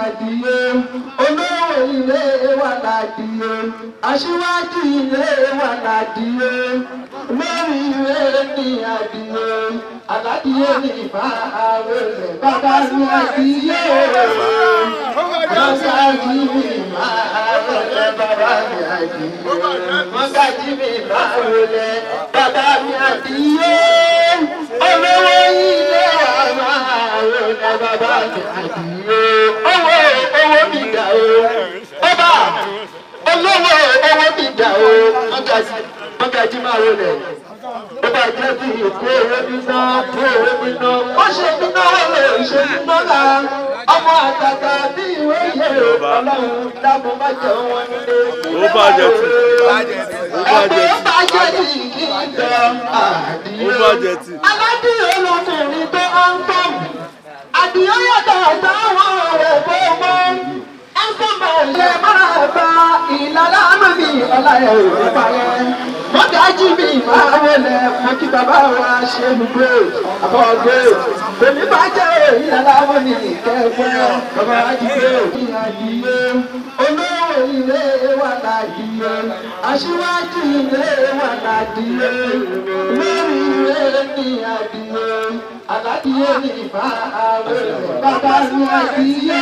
àdìyẹ olówó ilé wa làdìyẹ aṣíwájú ilé wa làdìyẹ lórí ìwé ní àdìyẹ aládìyẹ ní ìfà àwẹ̀ rẹ̀ bàbá ní àdìyẹ mọ́sáàjì mi máa wọlé bàbá mi àdìyẹ mọ́sáàjì mi máa wọlé bàbá mi àdìyẹ olówó ilé wa máa wọlé bàbá mi àdìyẹ owó owó mi dà o ọba olówó owó mi dà o mọ́gájì mọ́gájì máa wọlé ó bá jẹ́ bí ìkó owó níná kó owó níná ó ṣe níná lè ṣe níná la ọmọ àtàtà bí ìwé yẹ ọlọ́run dábò má jẹ wọn nílé. ó bàjẹ́ tì ó bàjẹ́ ẹgbẹ́ tì bàjẹ́ tì kí n jẹ àdìyẹ. ó bàjẹ́ tì. aládìyẹ lọkùnrin tó ń tọ́ àdìyẹ yàtọ̀ táwọn ọ̀rẹ́ bó mọ́ ẹ̀sán máa ṣe máa bá ìlànà mi ọ̀la ẹ̀ ò ní parẹ́ mọ́gájí mi máa wọlé mo kí bàbá wa ṣe mi gbé àbọ̀ gbé èmi bá jẹ́ ìlànà mi kẹ́gbẹ́ bàbá wa jí gbé ìyàdìyẹ olówó ilé wa làdìyẹ aṣíwájú ilé wa làdìyẹ lórí ilé ní àdìyẹ aládìyẹ ní ìfà àwẹ̀ bàbá ní àdìyẹ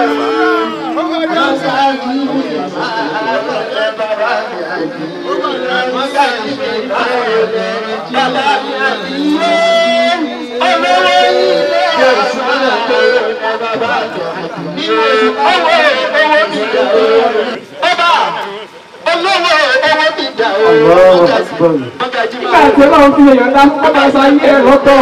mọ́sáàjì mi máa wọlé bàbá ní àdìyẹ mọ́sáàjì mi máa wọlé bàbá ní àdìyẹ olówó ilé ọ̀sán tó ní bàbá ní àdìyẹ owó owó mi dà o ọba olówó owó mi dà o mọ́gájì nígbà tí ọlọ́run fi èèyàn dá ó máa sa ayé ẹ̀ lọ́tọ̀.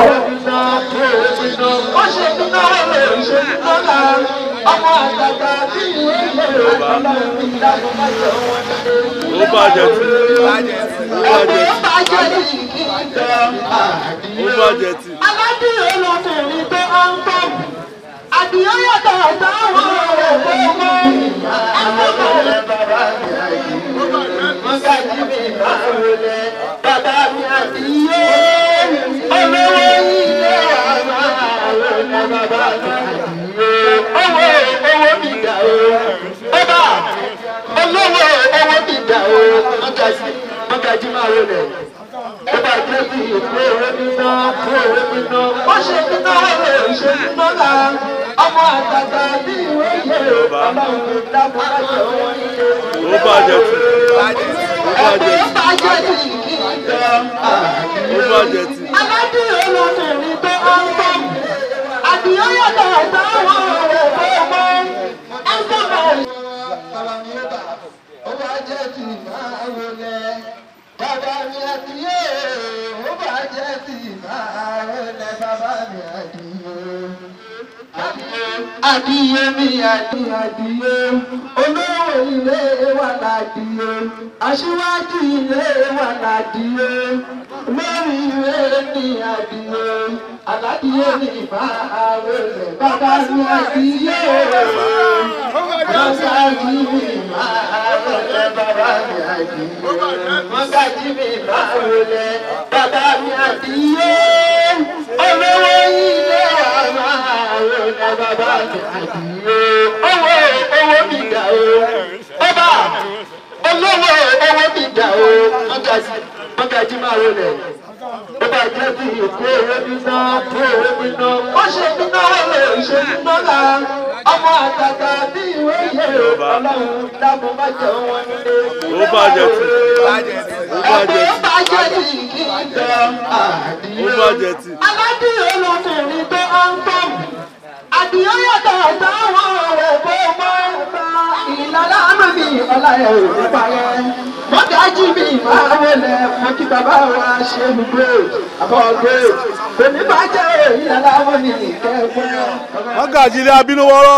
ó ṣe nínú ọ̀rọ̀ ṣe nínú ọ̀la ọmọ àgbàgbà tí ìwé ìwé ọlọ́run fi dáná má jẹ wọn nílé. ó bàjẹ́ tì ó bàjẹ́ ẹgbẹ́ tì bàjẹ́ ní kí n jẹ ó àdìyẹ. bàjẹ́ tì. aládìyẹ lọkùnrin tó ń tọ́ àdìyẹ yàtọ̀ táwọn ọ̀rẹ́ bó mọ́ ẹgbẹ́ bàjẹ́ bàbá mi àdìyẹ mọ́gàjì mi máa wọlé bàbá mi àdìyẹ olówó ilé àmà wọlé bàbá mi àdìyẹ owó owó mi dà o ọba olówó owó mi dà o mọ́gàjì mọ́gàjì máa wọlé ó bá jẹ́ bí ìkó owó níná kó owó níná ó ṣe níná lè ṣe níná la ọmọ àtàtà bí ìwé yẹ ọlọ́run dábò má jẹ wọn nílé. ó bàjẹ́ tì ó bàjẹ́ ẹgbẹ́ tì bàjẹ́ tì kí n jẹ ó bàjẹ́ tì. aládìyẹ lọkùnrin tó ń tọ́ àdìyẹ yàtọ̀ táwọn ọ̀rẹ́ tó mọ́ ẹgbẹ́ bàjẹ́. bàbá mi ó bà ó bá jẹ́ tì máa wọlé bàbá mi àdìyẹ ó bá jẹ́ tì máa wọlé bàbá mi àdìyẹ. Adìyẹ mi adìyẹ adìyẹ olówó ilé wa ládìyẹ aṣíwájú ilé wa ládìyẹ lórí ìwé ní adìyẹ aládìyẹ ní ìfà àwẹ̀ rẹ̀ bàbá mi adìyẹ mọ́sáàjì mi máa wọlé bàbá mi adìyẹ mọ́sáàjì mi máa wọlé bàbá mi adìyẹ olówó ilé wa máa wọlé bàbá mi adìyẹ owó owó mi dà o ọba olówó owó mi dà o mọ́gájì mọ́gájì máa wọlé ó bá jẹ́ bí ìkó owó níná kó owó níná ó ṣe níná lè ṣe níná la ọmọ àtàtà bí ìwé yẹ ọlọ́run dábò má jẹ wọn nílé. ó bàjẹ́ tì ó bàjẹ́ ẹgbẹ́ tì bàjẹ́ tì kí n jẹ ó àdìyẹ bàjẹ́ tì. aládìyẹ lọkùnrin tó ń tọ́ àdìyẹ yàtọ̀ táwọn ọ̀rẹ́ bó mọ́ ìlànà mi ọ̀la ẹ̀ ò ní parẹ́ mọ́gájí mi máa wọlé mo kí bàbá wa ṣe mi gbé àbọ̀ gbé èmi bá jẹ́ ìlànà mi kẹ́gbẹ́. mọ́gàjì ilé abínúwọ́rọ́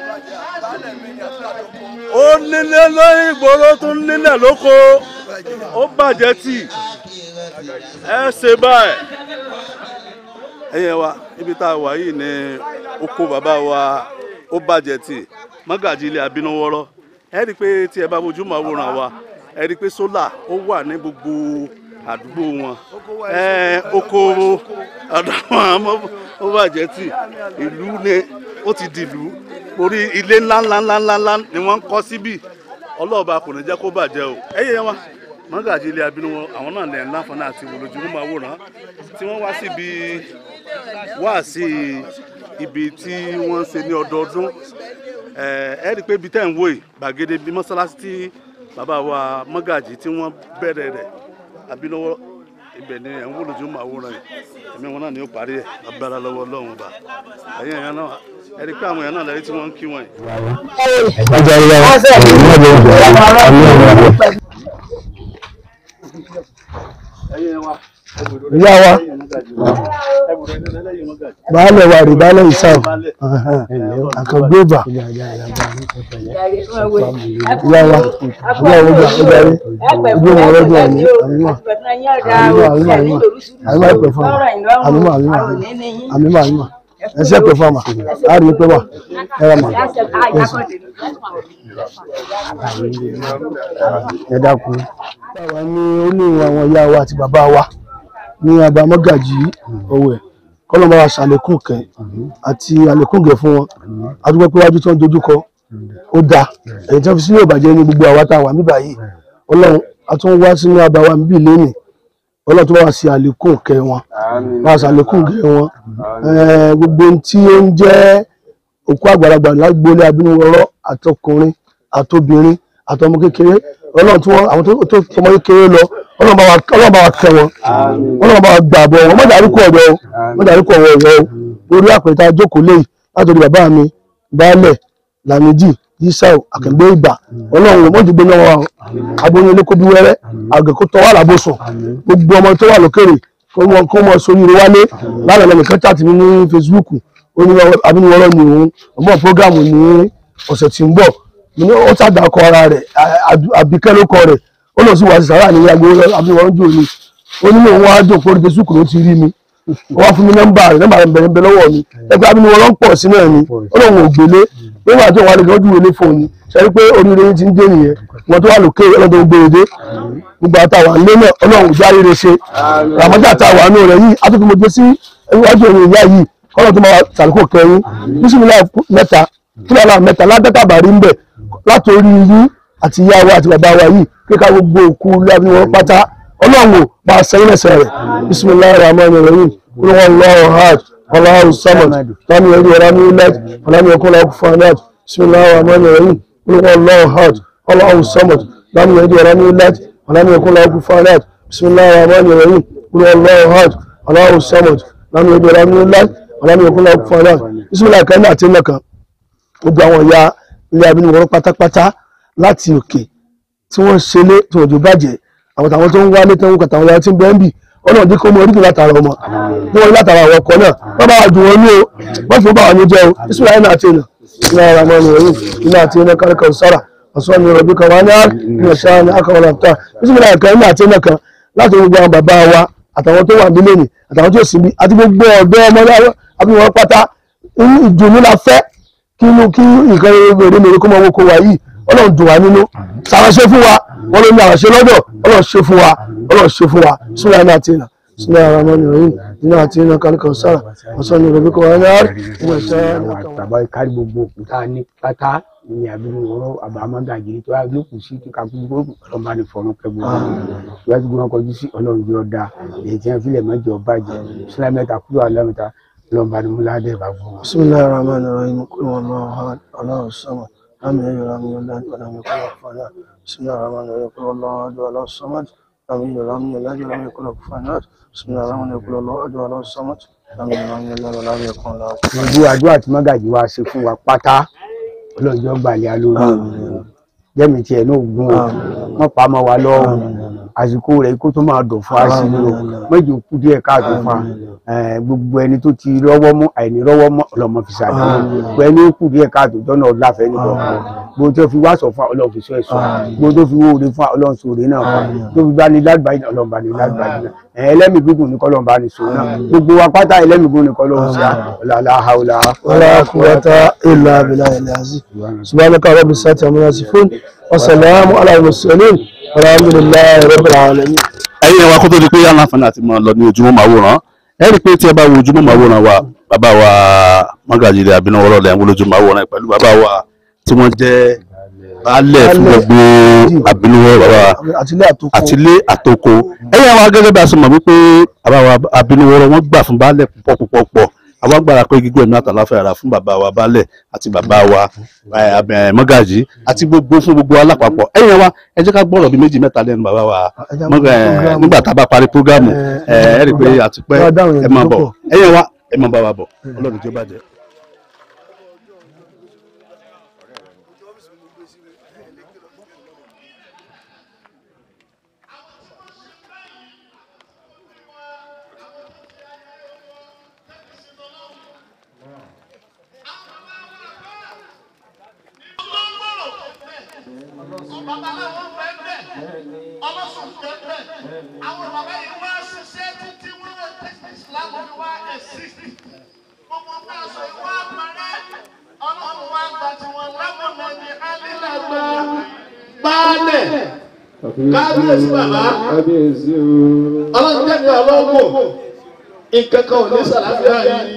ó nílé lóyún ìgboro tó ń nílẹ̀ lóko ó bàjẹ́ tì ẹ ṣe báyìí. ẹ̀yẹ̀ wa ibi tá a wà yìí ní oko bàbá wa ó bàjẹ́ tì mọ́gàjì ilé abínúwọ́rọ́ ẹ rí i pé tí ẹ bá mojú máa wòran wa ẹ rí i pé sólà ó wà ní gbogbo àdúgbò wọn ẹ oko ọ̀dọ̀ wọn àmọ́ ó bàjẹ́ tì ìlú ni ó ti dìlú orí ilé ńlá ńlá ńlá ńlá ńlá ni wọ́n ń kọ́ síbí ọlọ́ọ̀ba kò ní jẹ́ kó bàjẹ́ o ẹ̀yẹ yẹn wa mọ́gàjì ilé abínú wọn àwọn náà lẹ̀ láǹfààní àti wòlójúmọ́ máa wòrán tí wọ́n wá síbi wá sí ibi tí wọ́n ń ṣe ní ọdọọdún ẹ rí i pé ibi tẹ́ ń wò yìí gbàgede bíi mọ́sálásí tí bàbá wa mọ́gàjì tí wọ́n bẹ̀rẹ̀ rẹ̀ abínúwọ́ ibẹ̀ ni ẹ̀ ń wòlójúmọ́ máa wòrán yìí ẹ̀mí wọn náà ni ó parí ẹ̀ agbára lọ́wọ́ ọlọ́run ọba ẹ̀yìn ẹ̀yàn náà ẹ rí i pé àwọn èèyàn náà lẹ́yìn tí wọ́n ń kí wọ́n yìí. ọjà ìyá wa ìmọ̀ ìjọ àmì ọ̀rọ̀ ìyá wa baálẹ̀ wa rí baálẹ̀ ìsáwọ̀ àkàngbébà ìyá wa ìyá wa ọjà ọjà rí ojú wọn lọ́jọ́ àmì àmìmọ̀ àmìmọ̀ àmìmọ̀ àmìmọ̀ ìpè fún wa àmìmọ̀ àmìmọ̀ àmìmọ̀ àmìmọ̀ ẹsẹ̀ pè fún wa mà á rí i pé wà ẹ rà mà ẹ dákun. báwa ní oníwọ̀n àwọn ìyá wa àti bàbá wa ní abamọ́gàjì ọ̀wẹ̀ kọ́lọ́mọ wa ṣàlékún kẹ́ àti àlékún gẹ̀ fún wọn adúgbò pé wájú tí wọ́n dojúkọ ó dáa ẹ̀yìn tí wọ́n fi sílẹ̀ ìbàjẹ́ ní gbogbo àwa tá a wà níbà yìí ọlọ́run a tún wá sínú àbáwá níbí lẹ́nìí ọlọ́run tó bá wa ṣe àlékún kẹ́ wọn bá wa ṣàlékún gẹ̀ wọn Eh, gbogbo ohun tí ó ń jẹ́ òkú àgbàlagbà lágbólé abínúwọ̀rọ̀ àtọkùnrin àtobìnrin àtọmọ kékeré ọlọ́run tí wọ́n àwọn tó tó tọmọ kékeré lọ ọlọ́run bá wa ọlọ́run bá wa kẹ́ wọn ọlọ́run bá wa gbà bọ̀ wọn mọ̀jà àríkù ọ̀dọ́ o mọ̀jà àríkù ọ̀wọ̀ ọ̀dọ́ o lórí àpẹta jókòó léyìí látòrí bàbá mi baálẹ̀ lamidi yisau akẹgbẹ ìgbà ọlọ́run ò mọ̀jú gbóná wa o aboyún ilé kó bí wẹ́rẹ́ àgẹ̀kó tọ́ wà lábòsùn gbogbo ọmọ tó wà lókèrè kó wọn kó wọn sórí ire wálé lánàá lẹ́nu kan chat mi ní Facebook ó ní abínúwọ́rọ́ ni òun ọmọ programu ní ọ̀sẹ̀ tí ń bọ̀ mo ní ó sàdàkọ ara rẹ̀ àbíkẹ́ ló kọ rẹ̀ ó lọ sí wàásù sàrà ní agbo abínúwọ́rọ́ jò ní ó ní òun wá jò kórí Facebook ló ti rí mi ó wá fún mi nọ́mbà rẹ̀ nọ́mbà rẹ̀ bẹ̀rẹ̀ bẹ̀rẹ̀ lọ́wọ́ mi ẹgbẹ́ abínúwọ́rọ́ ń pọ̀ sí náà ni ó lóun ò gbélé nígbà tí òun wà lè lọ́jú ilé fóun ni sẹ́ni pé oríire yín ti ń dé nìyẹn wọn tó wà lókè ọlọ́dún gbèrèdé gbogbo àtàwọn ilé náà ọlọ́run já rere ṣe ramadan àtàwọn àánú rẹ̀ yìí atúntò mo gbé sí iwájú òun ìyá yìí kọ́lọ́ tó máa sàlùkò kẹrin bísímìlá mẹ́ta kíláàlà mẹ́ta ládàkà bàrí ń bẹ̀ látòrí yín àti ìyá wa àti bàbá wa yìí kíkà gbogbo òkú lábí wọn pátá ọlọ́run ò bá a sẹ́yìn ẹ̀sẹ̀ rẹ̀ bísímìlá rahman rahim kúrò wọn lọ́wọ́ hajj ọlọ́run samad tani ẹ̀rí ọ̀rá ní ilẹ̀ ọ̀làní ọkọ̀ lọ́kọ̀ fanad bísímìlá rahman rahim kúrò wọn lọ́wọ́ hajj ọlọ́run samad tani ẹ̀rí ọ̀rá ní ilẹ̀ ọ̀làní ọkọ̀ lọ́kọ̀ fanad bísímìlá rahman rahim kúrò wọn lọ́wọ́ hajj ọlọ́run samad tani ẹ̀rí ọ̀rá ní ilẹ̀ ọ̀làní ọkọ̀ lọ́kọ̀ fanad bísímìlá kan náà àti nìkan gbogbo àwọn ìyá ilé abínú wọn pátápátá láti òkè tí wọ́n ṣe lé tí wọ́n jò bàjẹ́ àwọn tàwọn tó ń wálé tó ń kàtà àwọn ìyá tí ń bẹ́ẹ̀ ń bì ọ̀nà òdí kó mọ oríkì látara ọmọ bí wọ́n látara àwọn ọkọ náà wọ́n bá wà dùn wọn ní o wọ́n fi bá wà ní jẹ́ o ìṣúra iná àti iná iná ara mọ́ ni òyìn iná àti iná kárí kan sára ọ̀sán ni ọ̀rọ̀ bí kan wá ní àná ṣáá ní akọ̀wé làtà ìṣúra ìkan iná àti iná kan láti gbogbo àwọn bàbá wa àtàwọn tó wà nílé ni àtàwọn tó sì bí àti gbogbo ọ̀dọ́ ọmọ àbí wọn pátá ìdùnnú la fẹ́ kí inú kí nǹkan èrè mèrè kó máa wọ́n kó wa yìí ọlọ́run dùn wá nínú ṣàwáṣe fún wa wọn ló ní àwàṣe lọ́dọ̀ ọlọ́run ṣe fún wa ọlọ́run ṣe fún wa sílẹ̀ iná àti iná sílẹ̀ ara mọ́ ni òyìn iná àti iná kankan sára ọ̀sán ni òbí kọ́ wa ní àárín ìwé ìṣẹ́ bàbá kárí gbogbo òkúta ní pátá ní àbínú ọ̀rọ̀ àbámọgàjì tó wá lókù sí kíkà gbogbo Ọlọ́run bá ní fọrún kẹ gbogbo ìwádìí gbogbo wọn kọjú sí Ọlọ́run bí ọdá èyí tí wọn fi lè mẹjọ bàjẹ́ sílẹ̀ mẹ́ta kúrò àlẹmẹta Ọlọ́run bá ní múládé bá gbọ wọn. bisimilahi rahman rahim kúrò wọn lọ hàn ọlọ́run sọmọ lámì ẹyọ lámì ọlá ọlọmọ kọlọ fàdà bisimilahi rahman rahim kúrò wọn lọ ọdọ ọlọ́run sọmọ lámì ẹyọ lámì ọlá ọlọmọ kọlọ fàdà bisimilahi rahman rahim kúrò wọn lọ ọdọ ọlọ́run sọmọ lámì ẹyọ lámì ọlá ọlọmọ kọlọ fàdà. gbogbo àdúrà tí mọ́gàjì wa ṣe fún wa pátá ọlọ́jọ́ gbàlẹ́ alórí jẹ́mi tiẹ̀ náà gún o wọ́n pa mọ́ wa lọ́wọ́ àsìkò rẹ̀ kó tó máa dùn fún wa sí i o méjì kú díẹ̀ káàtó fún wa gbogbo ẹni tó ti rọ́wọ́ mú àìní rọ́wọ́ mọ́ ọlọ́mọ fi ṣàdé gbogbo ẹni kú díẹ̀ káàtó tọ́nà ọ̀láfẹ́ nìkan gbogbo tó fi wá sọ fún wa ọlọ́run fi sọ ẹ̀ sọ gbogbo tó fi wó oore fún wa ọlọ́run sọ oore náà fún wa tó fi bá ní lágbàáyé náà ọlọ́run bá ní lágbàáyé náà ẹlẹ́mìí gígùn ní kọ́lọ́run bá ní sọ náà gbogbo wa pátá ẹlẹ́mìí gígùn ní kọ́lọ́run sí ọ̀làlá haúlá. wala quwwata illa billahi al-azim subhanaka rabbi sati amma yasifun wa salamu ala al-mursalin alhamdulillahi rabbil alamin ẹ̀yin wa kó tó di pé yàrá àǹfààní àti máa lọ ní ojúmọ́ màwòrán ẹ rí i pé tí ẹ bá wo ojúmọ́ màwòrán wa bàbá wa mọ́gàjì ilé abínúwọ́rọ́ lẹ́yìn olójú máa wọ̀ràn pẹ̀lú bàbá wa tí wọ́n jẹ́ baálẹ̀ fún gbogbo abínúwọ́rọ́ bàbá wa àtìlé àtòkò àtìlé àtòkò ẹ̀yà wa gẹ́gẹ́ bí a ṣe mọ̀ wípé bàbá wa abínúwọ́rọ́ wọ́n gbà fún baálẹ̀ púpọ̀ púpọ̀ pọ̀ àwọn agbára pé gígùn ẹ̀mí àtàláfẹ́ ara fún bàbá wa baálẹ̀ àti bàbá wa eh, ab- eh, mọ́gàjì àti gbogbo fún gbogbo alápapọ̀ ẹ̀yà wa ẹ jẹ́ ká gbọ́rọ̀ bí méjì mẹ́ta lẹ́nu bàbá wa Ẹ jẹ́ mọ́gà- eh, program. nígbà tá a bá parí prógámù Eh, ẹ rí i pé àti pẹ́ wá dáhùn ẹ yẹn máa tó bọ̀ pọ̀. ẹ̀yà wa ẹ máa bá wa bọ̀ ọlọ́run tí ó bàjẹ́. babaláwo fẹ́ bẹ́ẹ̀ ọlọ́sùn fẹ́ bẹ́ẹ̀ àwọn bàbá yìí wá ṣiṣẹ́ títí wọ́n wọ tẹ́sí islam ní wá ẹ̀sìtì gbogbo bá a sọ ìwà àpárẹ́ ọlọ́run wá gba tiwọn lámọ̀nà ní alílàgbà baálẹ̀ kábíyèsí bàbá kábíyèsí o. ọlọ́run jẹ́mi ọlọ́gbò nǹkan kan ò ní sàlàfíà yìí.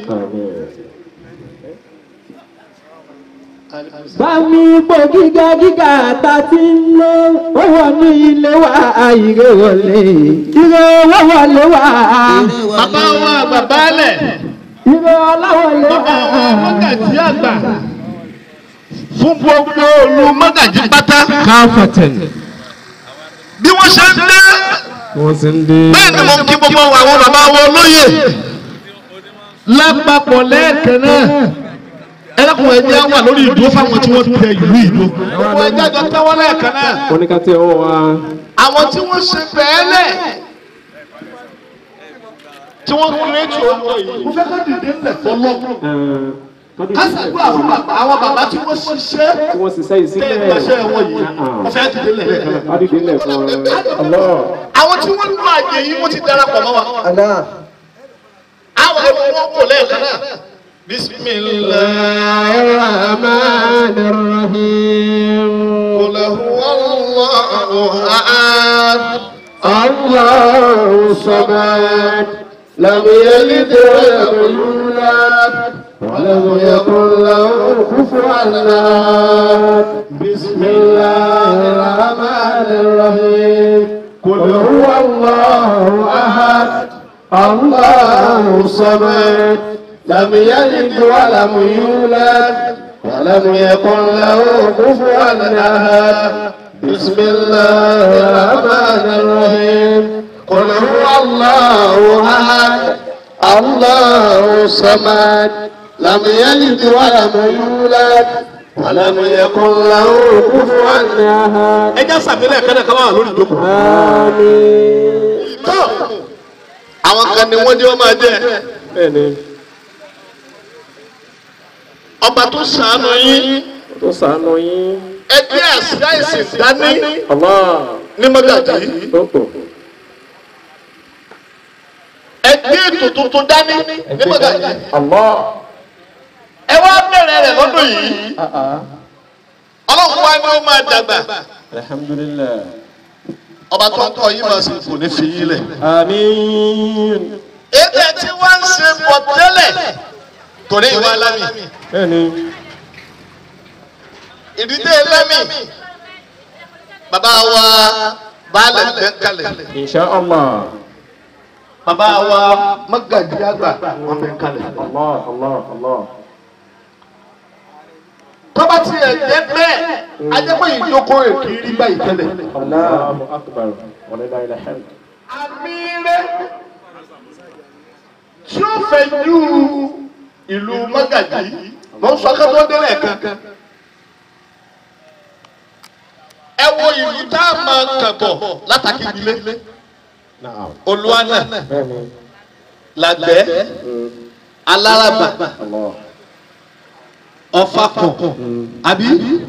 Bámi ipò gíga gíga ta ti ń lọ, ó wọnú ilé wa ìrè wọlé, ìrè owó wọlé wa, bàbá wa àgbà baálẹ̀ ìrè ọláwọlé bàbá wa wa. mọ́gàjí àgbà fún gbogbo olú mọ́gàjí pátá Káfọ̀tẹ̀n. bí wọ́n ṣe ń dé Wọ́n sì ń dé. bẹ́ẹ̀ ni mo kí gbogbo àwọn bàbá wa olóyè lápapọ̀ lẹ́ẹ̀kan náà ẹlẹ́kùn ẹ̀jẹ̀ wà lórí ìdúró fáwọn tí wọ́n tẹ ìlú ìlú gbogbo ẹ̀jẹ̀ jọ tẹ́wọ́ lẹ́ẹ̀kan náà Wọ́n ní ká tẹ ọwọ́ wa. àwọn tí wọ́n ṣe bẹ́ẹ̀lẹ̀ tí wọ́n kéré tí ó lọ yìí mo fẹ́ ká dìde ńlẹ̀ fọlọ́ ká ṣàdúrà fún bàbá àwọn bàbá tí wọ́n ṣiṣẹ́ Tí wọ́n sì sẹ́yìn tẹ́ sílẹ̀. ìgbàṣẹ́ wọn yìí mo fẹ́ dìde ńlẹ̀ lẹ́ẹ̀kan náà. Adìdí lẹ̀ fún ọlọ́. àwọn tí wọ́n lọ àyè yìí wọ́n ti darapọ̀ mọ́ wa. àwọn ẹni wọ́n kò lẹ́ẹ̀kan náà. bisimilayi Rahman Rahim. qul huwa Allahu ahad. الله الصمد لم يلد ولم يولد ولم يكن له كفوا احد بسم الله الرحمن الرحيم قل هو الله احد الله الصمد لم يلد ولم يولد ولم يكن له كفوا احد بسم الله الرحمن الرحيم قل هو الله احد الله الصمد لم يلد ولم يولد ولم يكن له كفوا احد ẹ já sàmílẹ̀ kẹ́nẹ̀ kan wà lórí ìjókòó. آمين tó àwọn kan ni wọ́n ní wọ́n máa jẹ́ bẹ́ẹ̀ni ọba tó ṣàánú yín tó ṣàánú yín ẹgbẹ́ àṣà ìsìn dání Allah ní mọ́gàjì tó tò ẹgbẹ́ ètò tuntun dání ní mọ́gàjì Allah ẹ wá bẹ̀rẹ̀ rẹ̀ lọ́dún yìí ọlọ́run wá ní ó máa dàgbà alhamdulillah ọba tó ń kọ́ yín máa sì kò ní fi yín lẹ̀. àmín ètò tí wọ́n ń ṣe pọ̀ tẹ́lẹ̀ torí ìwà lámì bẹ́ẹ̀ni ìdílé lámì bàbá wa baálẹ̀ bẹ́ẹ̀ kalẹ̀ insha Allah bàbá wa mọ́gàjì àgbà wọn bẹ́ẹ̀ kalẹ̀. Allah Allah Allah tọ́ba tí ẹ̀ jẹ́ bẹ́ẹ̀ ajẹ́pẹ́ ìjókòó èkì rí báyìí tẹ́lẹ̀. Allahu akbar wa lillahi alhamd àmì rẹ̀ tí ó fẹ́ ju ìlú mọ́gàjì mọ́ sọ akẹ́kọ̀ọ́ délẹ̀ kan. ẹ wo ìlú tá a máa kàn bọ̀ látàkì ìdílé na'am olúwanà bẹ́ẹ̀ni làgbẹ́ alárabà Allah ọ̀fàkọ̀ àbí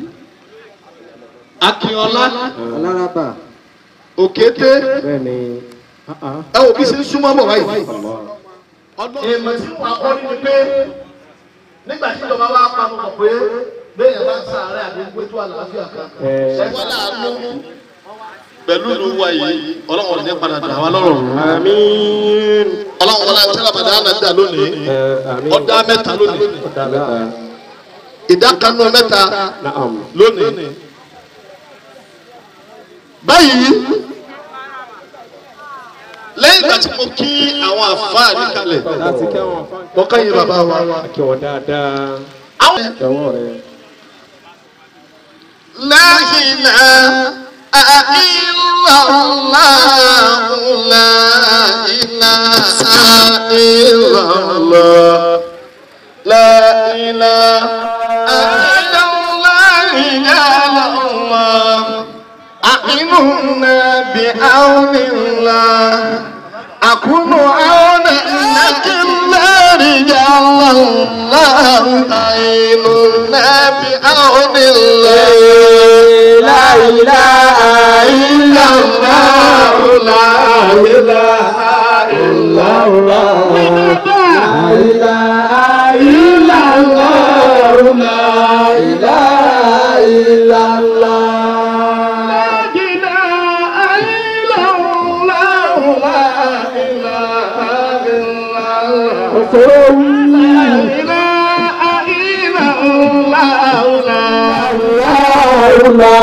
akínọlá aláraba òkété bẹ́ẹ̀ni ẹ wò bí ṣe ń súnmọ́ bọ̀ báyìí. Allah èèmọ̀ tí wọ́n kọ́ ní pé nígbà tí ìjọba wa pamọ́ mọ̀ pé bẹ́ẹ̀ bá ń sàárẹ̀ àbí gbé tó àlàáfíà kan. ṣẹ́wọ́n láàánú pẹ̀lú ìlú wa yìí ọlọ́run ní padà dà wá lọ́rọ̀. àmín ọlọ́run wọlé àti ramadana dà lónìí ọ̀dà mẹ́ta lónìí ìdá kanú mẹ́ta lónìí. báyìí lẹ́yìn ìgbà tí mo kí àwọn àfáà níkàlẹ̀ mo kọ́ yín bàbá wa. àwọn لا إله إلا الله لا إله إلا الله لا إله إلا الله يا الله أعيننا بعون الله أكون عونا لك رجال الله أعيننا بعون الله لا إله إلا الله لا إله إلا الله لا إله إلا الله لا إله إلا الله لا إله إلا الله لا إله إلا الله لا إله إلا الله لا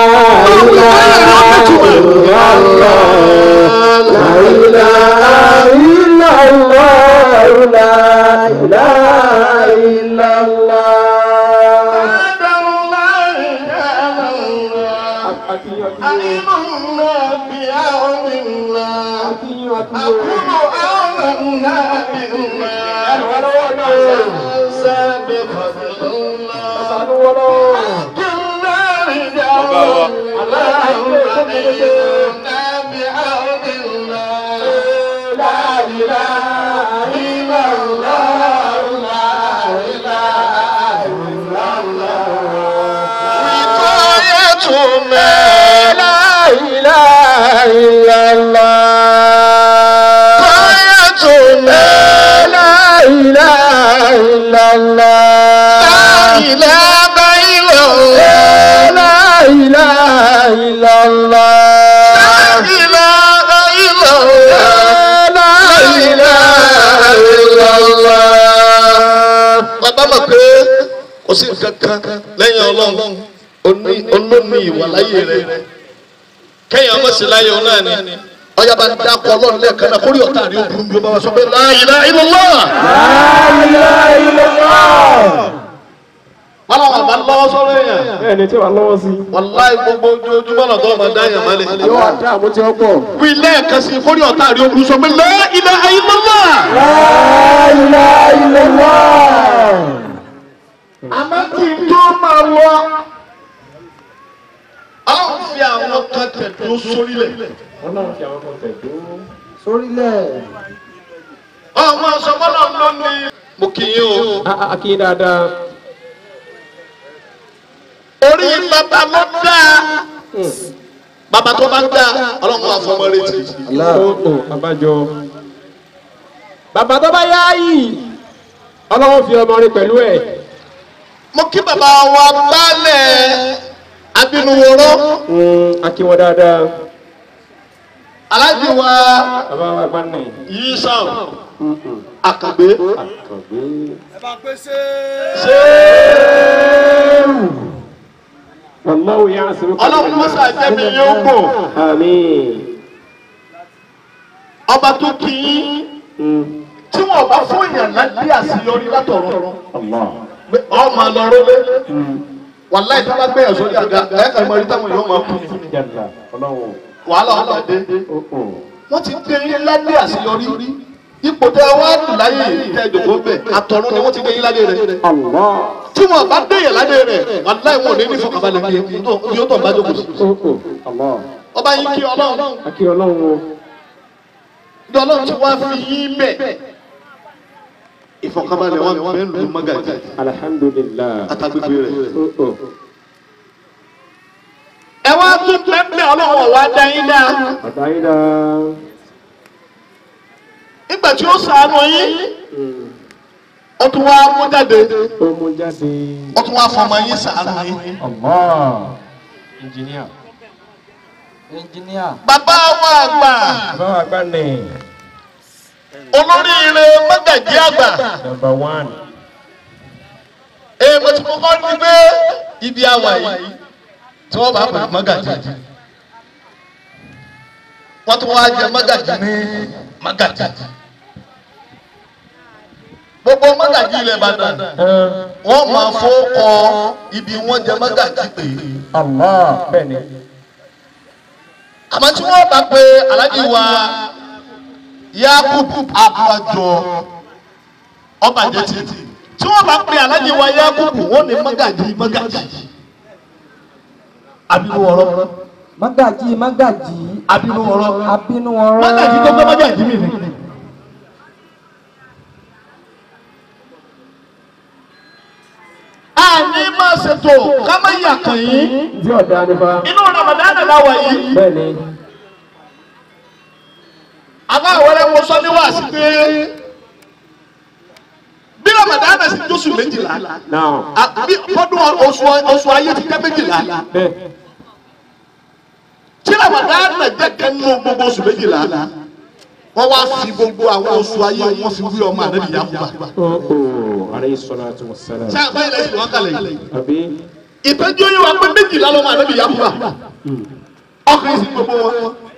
bàbá mọ̀ pé kò sí nǹkan kan lẹ́yìn ọlọ́run olómi ìwà láyé rẹ̀ kẹ́yìn ọmọ sí láyé òun náà ni ọjà bá ń dákọ̀ ọlọ́run lẹ́ẹ̀kan náà kórìí ọ̀tá rí obìnrin bí ó bá wá sọ pé la ilaha illallah. wọ́n làwọn àbá lọ́wọ́ sọ́rọ́ èèyàn. bẹ́ẹ̀ni tí wàá lọ́wọ́ sí. wàláì gbogbo ojoojúmọ́ náà tó máa dá èèyàn mọ́lẹ̀. yóò wá dá àmú tí ó pọ̀. wí lẹ́ẹ̀kan sí kórìí ọ̀tá rí obìnrin sọ pé la ilaha illallah. àmọ́ kí n tó máa wọ. ọlọ́run fi àwọn kan tẹ̀dó sórílẹ̀. ọlọ́run fi àwọn kan tẹ̀ dúró. sórílẹ̀. ọmọ sọgbọ́nà ló ní. mo kì í o. a kì í dáadáa. orí bàbá ló dáa. bàbá tó bá dáa ọlọ́run máa fọmọ retí. ó abájọ. bàbá tó bá yá yìí ọlọ́run fi ọmọ rẹ pẹ̀lú ẹ̀. mo kí bàbá wa gbálẹ̀ abinuworo a kí wọn dáadáa. aláàjì wa bàbá wa gbá nì. yìí sàn àkàgbé àkàgbé. Wallahu ya'simuka ọlọ́run mọ́sá jẹ́mi yóò gbò Àmín. ọba tó kì í tí wọn bá fún èèyàn láti àṣeyọrí látọ̀rọ̀ Allah. ọmọ lọ́rọ́ lé wàláì tí wọ́n bá gbé ẹ̀sọ́ ní àga ẹ̀ka ìmọ̀ ìta wọn yóò máa kú Jalla. Ọlọ́run. wàhálà ọ̀la dé wọ́n ti gbé yín ládé àṣeyọrí ipò tẹ wá dùn láyé tẹ jòkó bẹ àtọ̀run ni wọ́n ti gbé yín ládé rẹ̀ Allah. tí wọn bá déyàn ládé rẹ̀ wàláì wọn ò ní ní fọkànbalẹ̀ bí yóò tọ̀ bá jókòó sí. Allah. ọba yín kí ọlọ́run A kí ọlọ́run o. ní ọlọ́run ti wá fi yín bẹ̀ ìfọkànbalẹ̀ wọn bẹ́ẹ̀ lù mọ́gàjì Alhamdulillah. àtàgbègbè rẹ̀. Oh, oh. ẹ wá tún pẹ́pẹ́ ọlọ́run ọ̀wá dá yín dá Àtàyídá. nígbà tí ó sàánú yín ó tún wá mú jáde Ó mú jáde. ó tún wá fọmọ yín sàánú yín. Allah. Engineer. ẹnjìníà. bàbá wa àgbà Bàbá wa gbá nì. olóríire mọ́gàjí àgbà number one. èèmọ̀ tí mo kọ́ ní pé ibi àwà yìí tí wọ́n bá pè mọ́gàjí wọ́n tún wá jẹ mọ́gàjí ní mọ́gàjí gbogbo mọ́gàjí ilẹ̀ Ìbàdàn wọ́n máa fọ́kọ ibi wọ́n jẹ mọ́gàjí pé Allah bẹ́ẹ̀ ni. àmọ́ tí wọ́n bá pe alájí wa Yakubu abajọ ọbàjẹ́ títì tí wọ́n bá pe alájí wa Yakubu wọ́n ní mọ́gàjí mọ́gàjí abiru ọ̀rọ̀ Mágàjí mágàjí abiru ọ̀rọ̀ abínú ọ̀rọ̀. mọ́gàjí tó gbé mọ́gàjí mi ni. a ní máa ṣètò ká má yà kàn yín Tí ọ̀dà nípa. inú Ramadan láwà yìí. Bẹ́ẹ̀ ni. àbá àwọlé mo sọ ní wàásù pé bí Ramadan sì jósù méjìlá Now. a- bí fọdún oṣù oṣù ayé ti jẹ́ méjìlá Bẹ́ẹ̀. tí Ramadan jẹ́ kẹ́nu gbogbo oṣù méjìlá wọ́n wá fi gbogbo àwọn oṣù ayé wọn fi wí ọmọ ànábì Yakuba Oh, alayhi salatu wa salam. ṣé àbáyé lẹ́yìn wọn kàlẹ̀ yìí Àbí. ìtọ́jú yìí wà pé méjìlá lọ́mọ ànábì Yakuba ọkùnrin sì gbogbo wọn.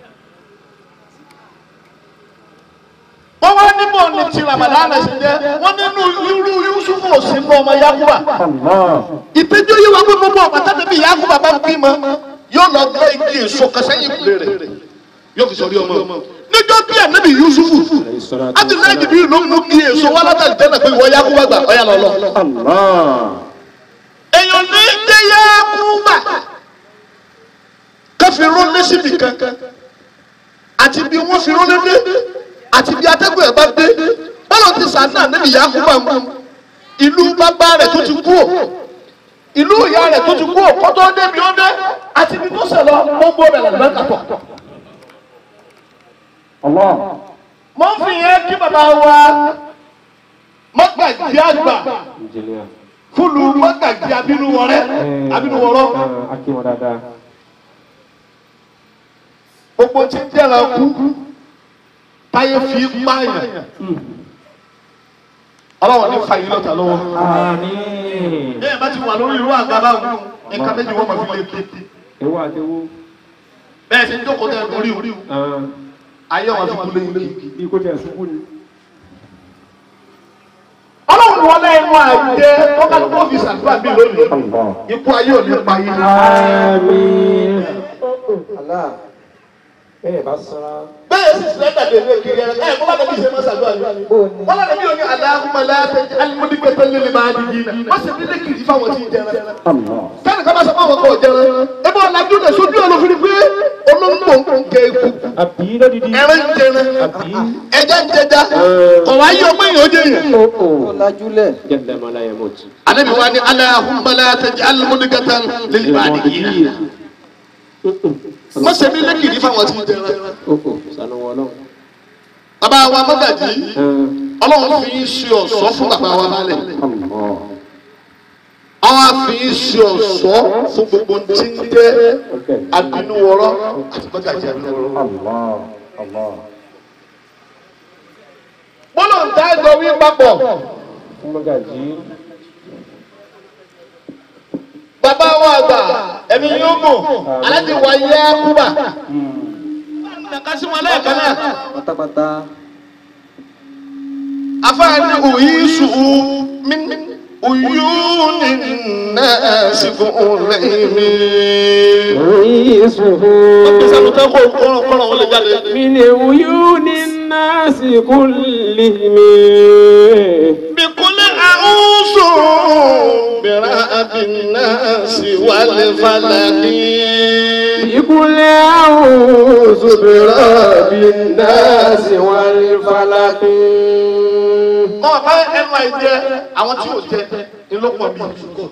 wọ́n wá níbò ní ti Ramadan sì jẹ́ wọ́n nínú irú Yusufu òsínú ọmọ Yakuba Allah. ìtẹ́jú yìí wá pé gbogbo ọ̀pátá níbi Yakuba bá ń bímọ yóò lọ gbé igi èso kan sẹ́yìn ìkúlé rẹ̀ yóò fi sọrí ọmọ níjọ́ bí ànábì Yusufu Alayhi salatu wa Abdullahi salam. Jibril ló mú kí èso wá látàrí tẹ́lẹ̀ pé ìwọ Yakuba gbà ọ̀yà lọ́lọ́. Allah. èèyàn ní jẹ́ Yakuba káfí rólé síbi kankan àti bí wọ́n fi rólé dé àti bí atẹ́gùn ẹ̀ bá dé bọ́lá ti sàánà níbi Yakuba mú ìlú bàbá rẹ̀ tó ti kú ò ìlú ìyá rẹ̀ tó ti kú ò kó tó débi ó dé àti bí tó sẹ̀ lọ gbogbo rẹ̀ lọ́dọ̀ kàtọ̀. Allah. mo ń fi yẹn kí bàbá wa mọ́gbàjì àgbà Engineer. fúlù mọ́gbàjì abínú wọrẹ́ abínú wọrọ́ Ah, Akíwọ̀n dáadáa. gbogbo tí ń jẹ́ra kú táyé fi pààyàn ọlọ́wọ́n ní fa yìí lọ́ta lọ́wọ́. Àmín. bẹ́ẹ̀ bá ti wà lórí irú àga báwọn nǹkan méjì wọ́n máa fi lé kété Ewu àti ewu. bẹ́ẹ̀ sì ń jókòó tẹ̀ lórí orí Ah, ayé wọn fi kú lé yìí. Bí kò tẹ̀ ṣubú ni. ọlọ́run wọlé inú àjẹ tó ká ló fi ṣàdúrà bí lónìí Allah. ikú ayé ò ní pa yín. Àmín. Allah. Bẹ́ẹ̀ bá sọ́ra. bẹ́ẹ̀ sì sílẹ̀ dàdé ní kiri ẹ̀ ẹ̀ bọ́lá nàbí ṣe máa ṣàdúrà ní. wọ́n lọ́nà bí òní aláhùnmá láti alimọ́dígbẹ́tẹ́ lé lè máa di yìí náà wọ́n sì ní lẹ́kìrì fáwọn tí ń jẹrẹ. Allah. kẹ́ni ká bá sọ fáwọn kan jẹrẹ ebi ọ̀làjú náà sójú olófin pé olóńgbò ń kẹ ikú Àbí lódìdí. ẹran ń jẹrẹ Àbí. ẹja ń jẹja ọ̀wá yí ọmọ èèyàn ó jẹ yẹn. Ọlájúlẹ̀. Jẹ́lẹ̀ máa láyé mọ̀ tì. anabi wa ni aláhùnmá láti alimọ́dígbẹ́tẹ́ lé lè máa di yìí náà wọ́n sì ní lẹ́kìrì fáwọn tí ń jẹrẹ. Oko sanu wọn náà. bàbá wa mọ́gàjì ọlọ́run fi ń ṣe ọ̀ṣọ́ fún bàbá wa lálẹ́. Allah. àwọn afi ń ṣe ọ̀ṣọ́ fún gbogbo tí ń jẹ́ abinúwọ̀rọ̀ àti mọ́gàjì abinúwọ̀rọ̀. Allah. Allah. bọ́lọ̀ ń dá ẹgbẹ́ wí papọ̀ Mọ́gàjí. bàbá wa àgbà ẹ̀mí yóò mọ̀ aláti wà yẹ kúbà. kásí wọn lẹ́ẹ̀kan náà Pátápátá. afáàní òyìn sùúrù mi òyìn ní nàásìkò lẹ́yìn mi. Oríṣiríṣi. sàlùtẹ́ kó kọ́rọ̀ kọ́rọ̀ wọlé jáde. من عيون الناس كلهم بكل أعوذ برب الناس والفلق بكل أعوذ برب الناس والفلق mọ bá ẹnu àìjẹ àwọn tí yóò jẹ ńlọpọ bí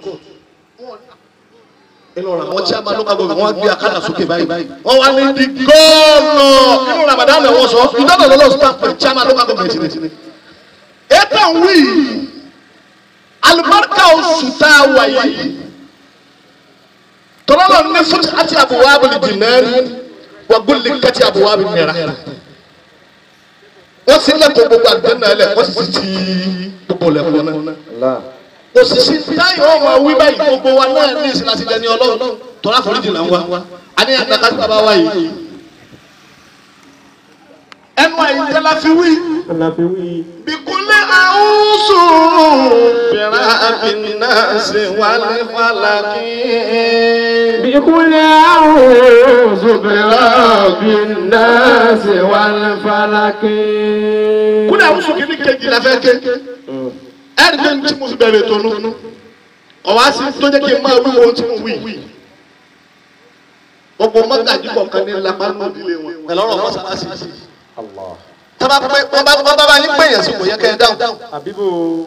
inú ra àwọn tí a máa lọ́ka gbogbo wọn gbé akádà sókè báyìí wọn wá ní di gọ́ọ̀nà inú Ramadan náà wọ́n sọ ìdáná lọ́lọ́ stamp tí a máa lọ́ka gbogbo ẹ̀sìn ní. ètò wí alibarika oṣù tá a wà yìí tọ́lọ́lọ́ ní fún àti àbúwá abúlé jìnnẹ́rì wà gbọ́lẹ̀ kàti àbúwá bí mẹ́ra wọ́n sì lẹ́kọ̀ọ́ gbogbo àgbẹ̀ náà lẹ̀ wọ́n sì ti gbogbo lẹ́kọ̀ọ́ náà. òṣìṣẹ́ táyọ̀ ọmọ wí báyìí gbogbo wa náà ní ìsìn láti dẹni ọlọ́run tọ́lá foríjì là ń wá àníyàn nàka sí bàbá wa yìí. ẹnu àyíká la fi wí. bìkúnlẹ̀ àwùsù bẹ̀rẹ̀ àbínásì wálé fàlàkì. بكل أعوذ برب الناس والفلك kúlẹ̀ àwùsù kìíní kejì la fẹ́ ké. ẹ̀rí pé tí mo fi bẹ̀rẹ̀ tó nù. ọ̀wá sí tó jẹ́ kí n máa wí ohun tí mo wí. gbogbo mọ́gàjì kọ̀ọ̀kan ní lápánú ìdílé wọn. pẹ̀lú ọ̀rọ̀ mọ́sálásí. tábà pé wọ́n bá wọ́n bá bá yín pèèyàn sí kò yẹ kẹ́ ẹ dáhùn. àbíbò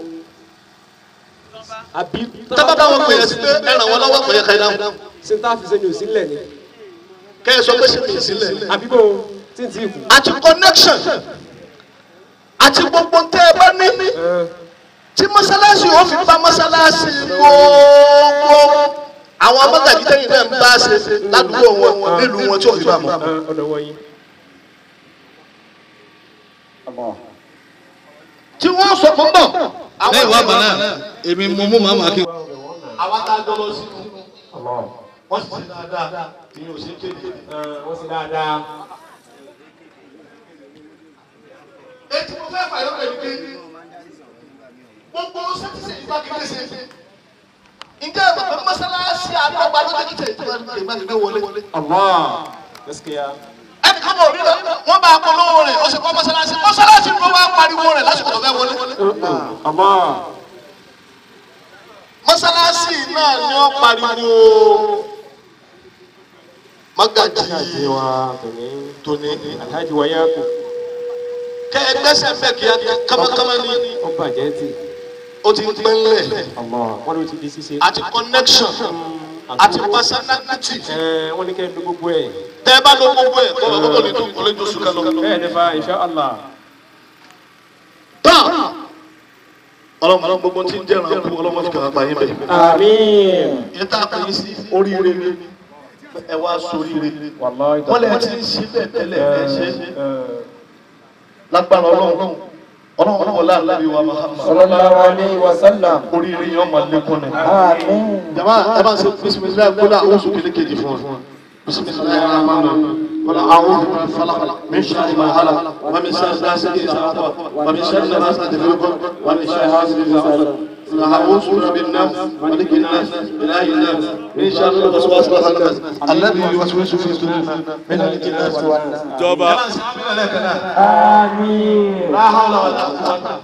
àbí tábà bá wọn pèèyàn sí pé ẹ ràn wọ́n lọ́wọ́ kò yẹ kẹ́ ẹ dáhùn. ṣe tá a fi sẹ́yìn òsínlẹ̀ ni kẹ́ ẹ sọ pé ṣe kì í sílẹ̀. àbíbò tí n ti kù. àti connection àti gbogbo tẹ́ ẹ bá ní tí mọ́sálásí ò fi bá mọ́sálásí gbogbo àwọn mọ́gàjì tẹ́yìn náà ń bá ṣe ládùúgbò wọn nílùú wọn tí ò fi bá mọ́. ọ̀nà wọ̀nyí. tí wọ́n sọ fún bọ̀. lẹ́yìn wá bàná èmi mo mú màmá kí. àwa tá a jọ lọ sí wọ́n sì ṣe dáadáa tí yóò ṣe kéde. wọ́n sì dáadáa. ètò mo fẹ́ fàyọ́ pẹ̀lú pé gbogbo sẹ́tíṣẹ̀ ìgbà kékeré ṣe ǹjẹ́ ẹ̀ bàbá mọ́sálásí àdọ́gba lọ́jọ́ kíkẹ́ ìgbà kékeré wọlé. Allah gaskiya. ẹnì kan bọ̀ nílò wọ́n bá polówó rẹ̀ ó sì kọ́ mọ́sálásí mọ́sálásí ló wá pariwo rẹ̀ lásìkò tó fẹ́ wọlé. Allah. mọ́sálásí náà ni ó pariwo Káàkiri mágàjì wa tòní. tóní. Alhaji Wayaku. kẹ́ ẹ gbẹ́sẹ̀ bẹ́ẹ̀ kí á kámákámá ní Ó bàjẹ́ tì. ó ti ń pẹ́ńlẹ̀ Allah. Wọ́n ló ti di ṣíṣe. àti connection àti personality. Ẹ wọ́n ní kẹ́ ẹ lo gbogbo ẹ̀. tẹ́ ẹ bá lọ gbogbo ẹ̀ kọ́ ọ̀gbọ́n ní tó kọ́lé tó sùn kálọ̀. Bẹ́ẹ̀ ni fa insha Allah. tán ọlọ́mọ gbogbo tí ń jẹ́ràn kú ọlọ́mọ fi kàn bá yín bẹ̀. Àmín. yẹn tá a pè é sí oríire ni ẹ wá sóríire. Wallahi. wọ́n lè ti ń ṣe bẹ́ẹ̀ tẹ́lẹ̀ ẹ ṣe lágbára ọlọ́run ọlọ́run ọlọ́run láàrin wa Muhammad. Sallallahu alayhi wa sallam. oríire yẹn ọmọ lẹ́kùn ni. Àmín. jama ẹ bá ń ṣe bisimilayi kó náà ó sùn kélékèjì fún wa. bisimilayi rahman rahim. wala a'udhu bi falaq min sharri ma khalaq wa min sharri ghasiqin idha waqab wa min sharri nafasati fil 'uqad wa min sharri hasidin idha hasad. أعوذ برب الناس ملك الناس إله الناس من شر الوسواس الخناس الذي يوسوس في صدور من الجنة والناس. Jọba. Àmín. لا حول ولا قوة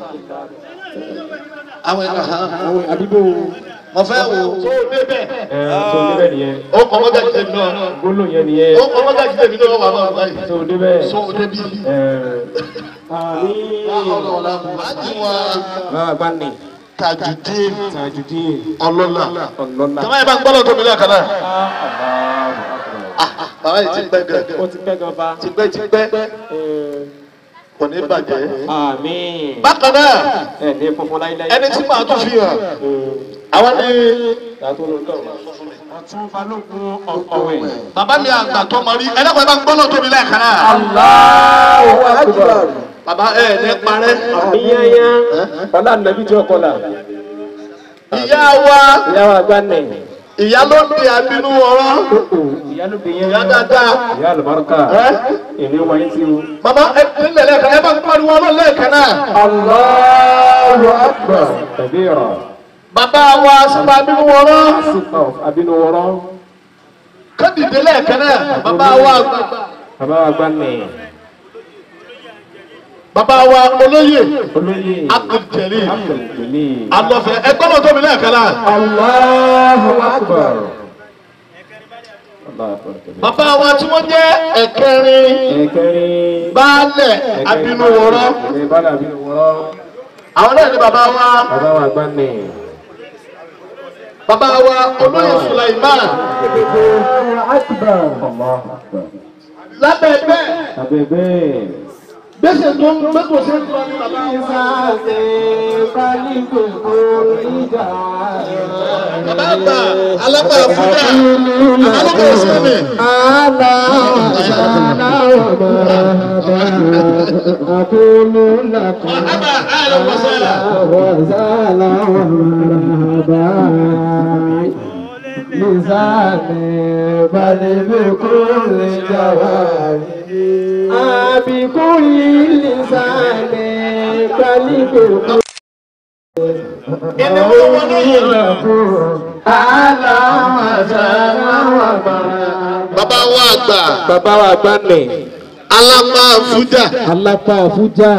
àwọn ẹ̀ka hàn Àwọn àbíbò. wọ́n fẹ́ wò ó débẹ̀ Ẹ tó débẹ̀ nìyẹn. ó kọ́ mọ́gàjì tèmi náà Gbólóhùn yẹn nìyẹn. ó kọ́ mọ́gàjì tèmi náà wà máa báyìí Tó débẹ̀. so débi Ẹ. Àmín. àti wọn Báwa gbá ní. Tajudeen Tajudeen. ọlọ́lá Ọlọ́lá. tọ́lá yẹn bá ń gbọ́dọ̀ tóbi náà kan náà Allahu Akbar. bàbá yìí ti pẹ́ gan Ó ti pẹ́ gan fa. ti pẹ́ ti pẹ́ Ẹ. kò ní bàjẹ́. Àmín. bákan náà Ẹ ní funfun láíláí. ẹni tí màá tún fi hàn àwọn ní Tàtó ló tọ̀. Ọ̀tún Balógun ọ̀wẹ̀. bàbá mi àgbà tó mọ rí ẹlẹ́kọ̀ọ́ bá ń gbọ́dọ̀ tóbi lẹ́ẹ̀kan náà Allahu Akbar. bàbá ẹ̀ ní parẹ́ Àbíyáyá. Ọlá nàbí tí ó kọlà. ìyá wa Ìyá wa gbá nẹ̀. ìyá ló di àbínú ọ̀rọ̀ Ìyá ló gbé yẹn. ìyá dáadáa Ìyá àlùbáríkà. ẹ́ Èmi wáyé sí o. bàbá ẹ nílẹ̀ lẹ́ẹ̀kan ẹ bá ń pariwo ọlọ́ lẹ́ẹ̀kan náà Allahu Akbar. Kabira. bàbá wa sípa àbínú ọ̀rọ̀ Sípà àbínú wọ́rọ́. kádìdé lẹ́ẹ̀kan náà bàbá wa àgbà Bàbá wa gbá nẹ̀. bàbá wa olóyè Olóyè. Abdul Abdulkeli. alọ́fẹ́ ẹ gbọ́dọ̀ tóbi lẹ́ẹ̀kan náà Allahu Akbar. Allahu Akbar. bàbá wa tí wọ́n jẹ́ ẹ̀kẹrin Ẹ̀kẹrin. baálẹ̀ àbínú ọ̀rọ̀ Ẹ̀ bá dàbí wọ́rọ́. àwọn náà ni bàbá wa Bàbá wa gbá nẹ̀. bàbá wa olóyè Sulaiman Allahu Akbar. lábẹ́ bẹ́ẹ̀ Abẹ́bẹ́. gbèsè tó ń gbèsè tó ń lọ ní bàbá wa. ìsáàsì balígbòkó ìjà bàbá àgbà alágbà fúnà alágbà ìsinmi. أقول لك مرحبا اهلا وسهلا وسهلا ومرحبا لساني بل بكل جواب بكل لسان بل بكل ìní wọn wọn ní yìí. أهلا وسهلا ومرحبا bàbá wa àgbà bàbá wa gbá nì. alápá fújà. alápá fújà.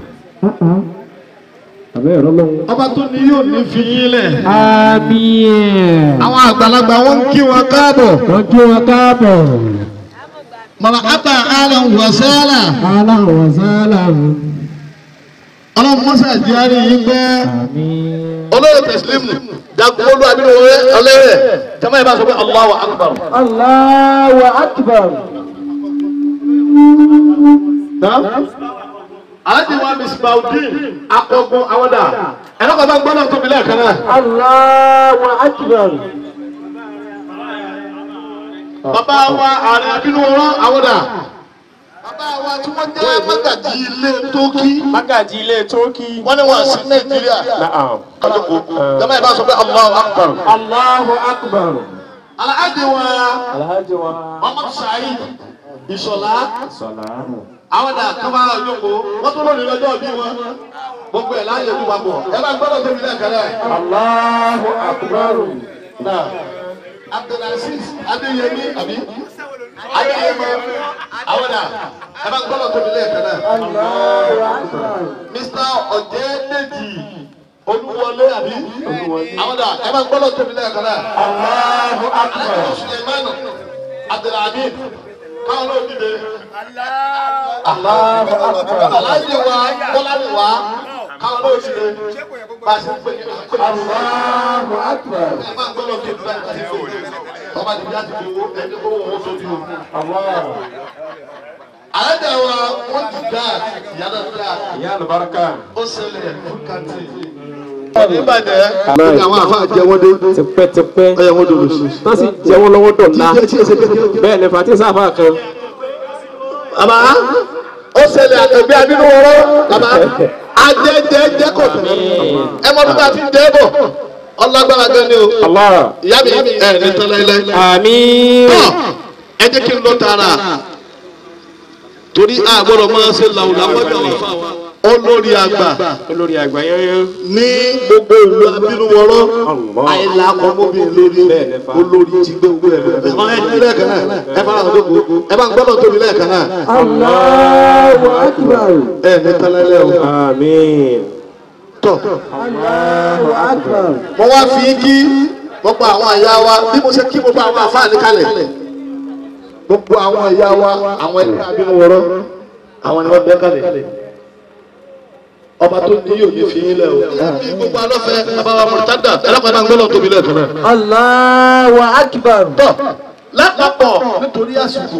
àbẹ́ ẹ̀rọ lọ́wọ́. ọba tó ní yóò ní fi yín lẹ̀. àmín. àwọn àgbàlagbà wọn ń kí wọn káàbọ̀. wọ́n kí wọn káàbọ̀. màmá àbá àlọ́ wọ̀sẹ́là. aláwọ̀ sálà. ọlọ́run mọ́sá ìdíyàrí yín pẹ́. àmín. olóyè tẹ̀sílímù jagunmólú abínúwọlé ọlẹ́rẹ̀ jama ìbá sọ pé Allahu akbar. Allahu akbar. alájí wa misbaudin akọgun awọ́dà ẹ̀rọ kan bá ń gbọ́dọ̀ tóbi lẹ́ẹ̀kan náà. Allahu akbar. bàbá wa ààrẹ abínúwọlé awọ́dà. bàbá wa tí wọ́n jẹ́ mágàjì ilé tókí. mágàjì ilé tókì. wọ́n ní wọ́n sí nàìjíríà. Naam. kájọkò jama ìbá sọ pé Allahu akbar. Allahu akbar. alájí wa alhaji wa. Muhammad Saheed Ìṣọ̀lá. sọlá. àwọn dà kọ́má ọjọ́kọ̀ wọ́n tó lónìí lọ́jọ́ bí wọn gbogbo ẹ̀ láàyè ojú wa bọ̀ ẹ bá gbọ́dọ̀ tóbi lẹ́ẹ̀kan náà. Allahu akbar. náà Abdulaziz Adéyẹmí àbí Adéyẹmọ àwọn dà ẹ bá gbọ́dọ̀ tóbi lẹ́ẹ̀kan náà. Allahu akbar. Mr. Ọ̀jẹ̀dẹ̀jì Olúwọlé àbí àwọn dà ẹ bá gbọ́dọ̀ tóbi lẹ́ẹ̀kan náà. Allahu akbar. Alájọ Sulemanu Abdulhamid káwọn náà dìde. Allahu akbar. aláàjì wa bọ́láni wa káwọn náà ti lè bá a ṣe ń pè ní àpè. Allahu akbar. ẹ máa ń gbọ́dọ̀ kí ìdúrà ìgbà tí ó ọba ti bí a ti fi owó ẹni kó owó sójú o. aláàjì wa wọ́n ti dá ìyáná dá ìyá àlùbáríkà. ó ṣẹlẹ̀ fún kàntì. ọ̀nì ìbàjẹ́ ọ̀nì àwọn àfa jẹ wọ́n dé tipẹ́tipẹ́. ọ̀yà wọ́n dòdò sí. wọ́n sì jẹ́ wọn lọ́wọ́ dọ̀la. tí ẹ ṣe kékeré. bẹ́ẹ̀ ni fati sáfà kan. bàbá ó ṣẹlẹ̀ àtẹ̀gbẹ́ abínú wọ́rọ́ bàbá ajẹ́jẹ́jẹ́ kò tó ẹ mọ́ nígbà tí ń jẹ́ bọ̀ ọlágbára gan ni o Allah. ìyá mi ẹ ní tán láíláí. àmín. tọ́ ẹ jẹ́ kí n lọ tààrà torí a gbọ́dọ̀ máa ṣe làwùlà wọ́jọ́ wa olórí àgbà olórí àgbà yẹn. ní gbogbo ìlú abínúwọ́rọ́ àìlà ọmọbìnrin lórí olórí ti gbé owó ẹ̀ lọ́wọ́ ẹ ní lẹ́ẹ̀kan náà ẹ fara hàn dóko ẹ bá ń gbọ́dọ̀ tóbi lẹ́ẹ̀kan náà Allahu akbar. ẹ ní tán láíláí o. àmín. tọ́ Allahu akbar. mo wá fi kí gbogbo àwọn ìyá wa bí mo ṣe kí gbogbo àwọn àfáàní kalẹ̀ gbogbo àwọn ìyá wa àwọn ẹgbẹ́ abínúwọ̀rọ̀ àwọn ni wọ́n bẹ́ kalẹ̀ ọba tó ní yóò ní fi yín lẹ̀ o. bí gbogbo alọ́fẹ́ bàbá wa mọ̀tádà ẹlẹ́kọ̀ọ́dá ń gbọ́dọ̀ tóbi lẹ́ẹ̀kan náà. Allahu akbar. tọ́ lápapọ̀ nítorí àsìkò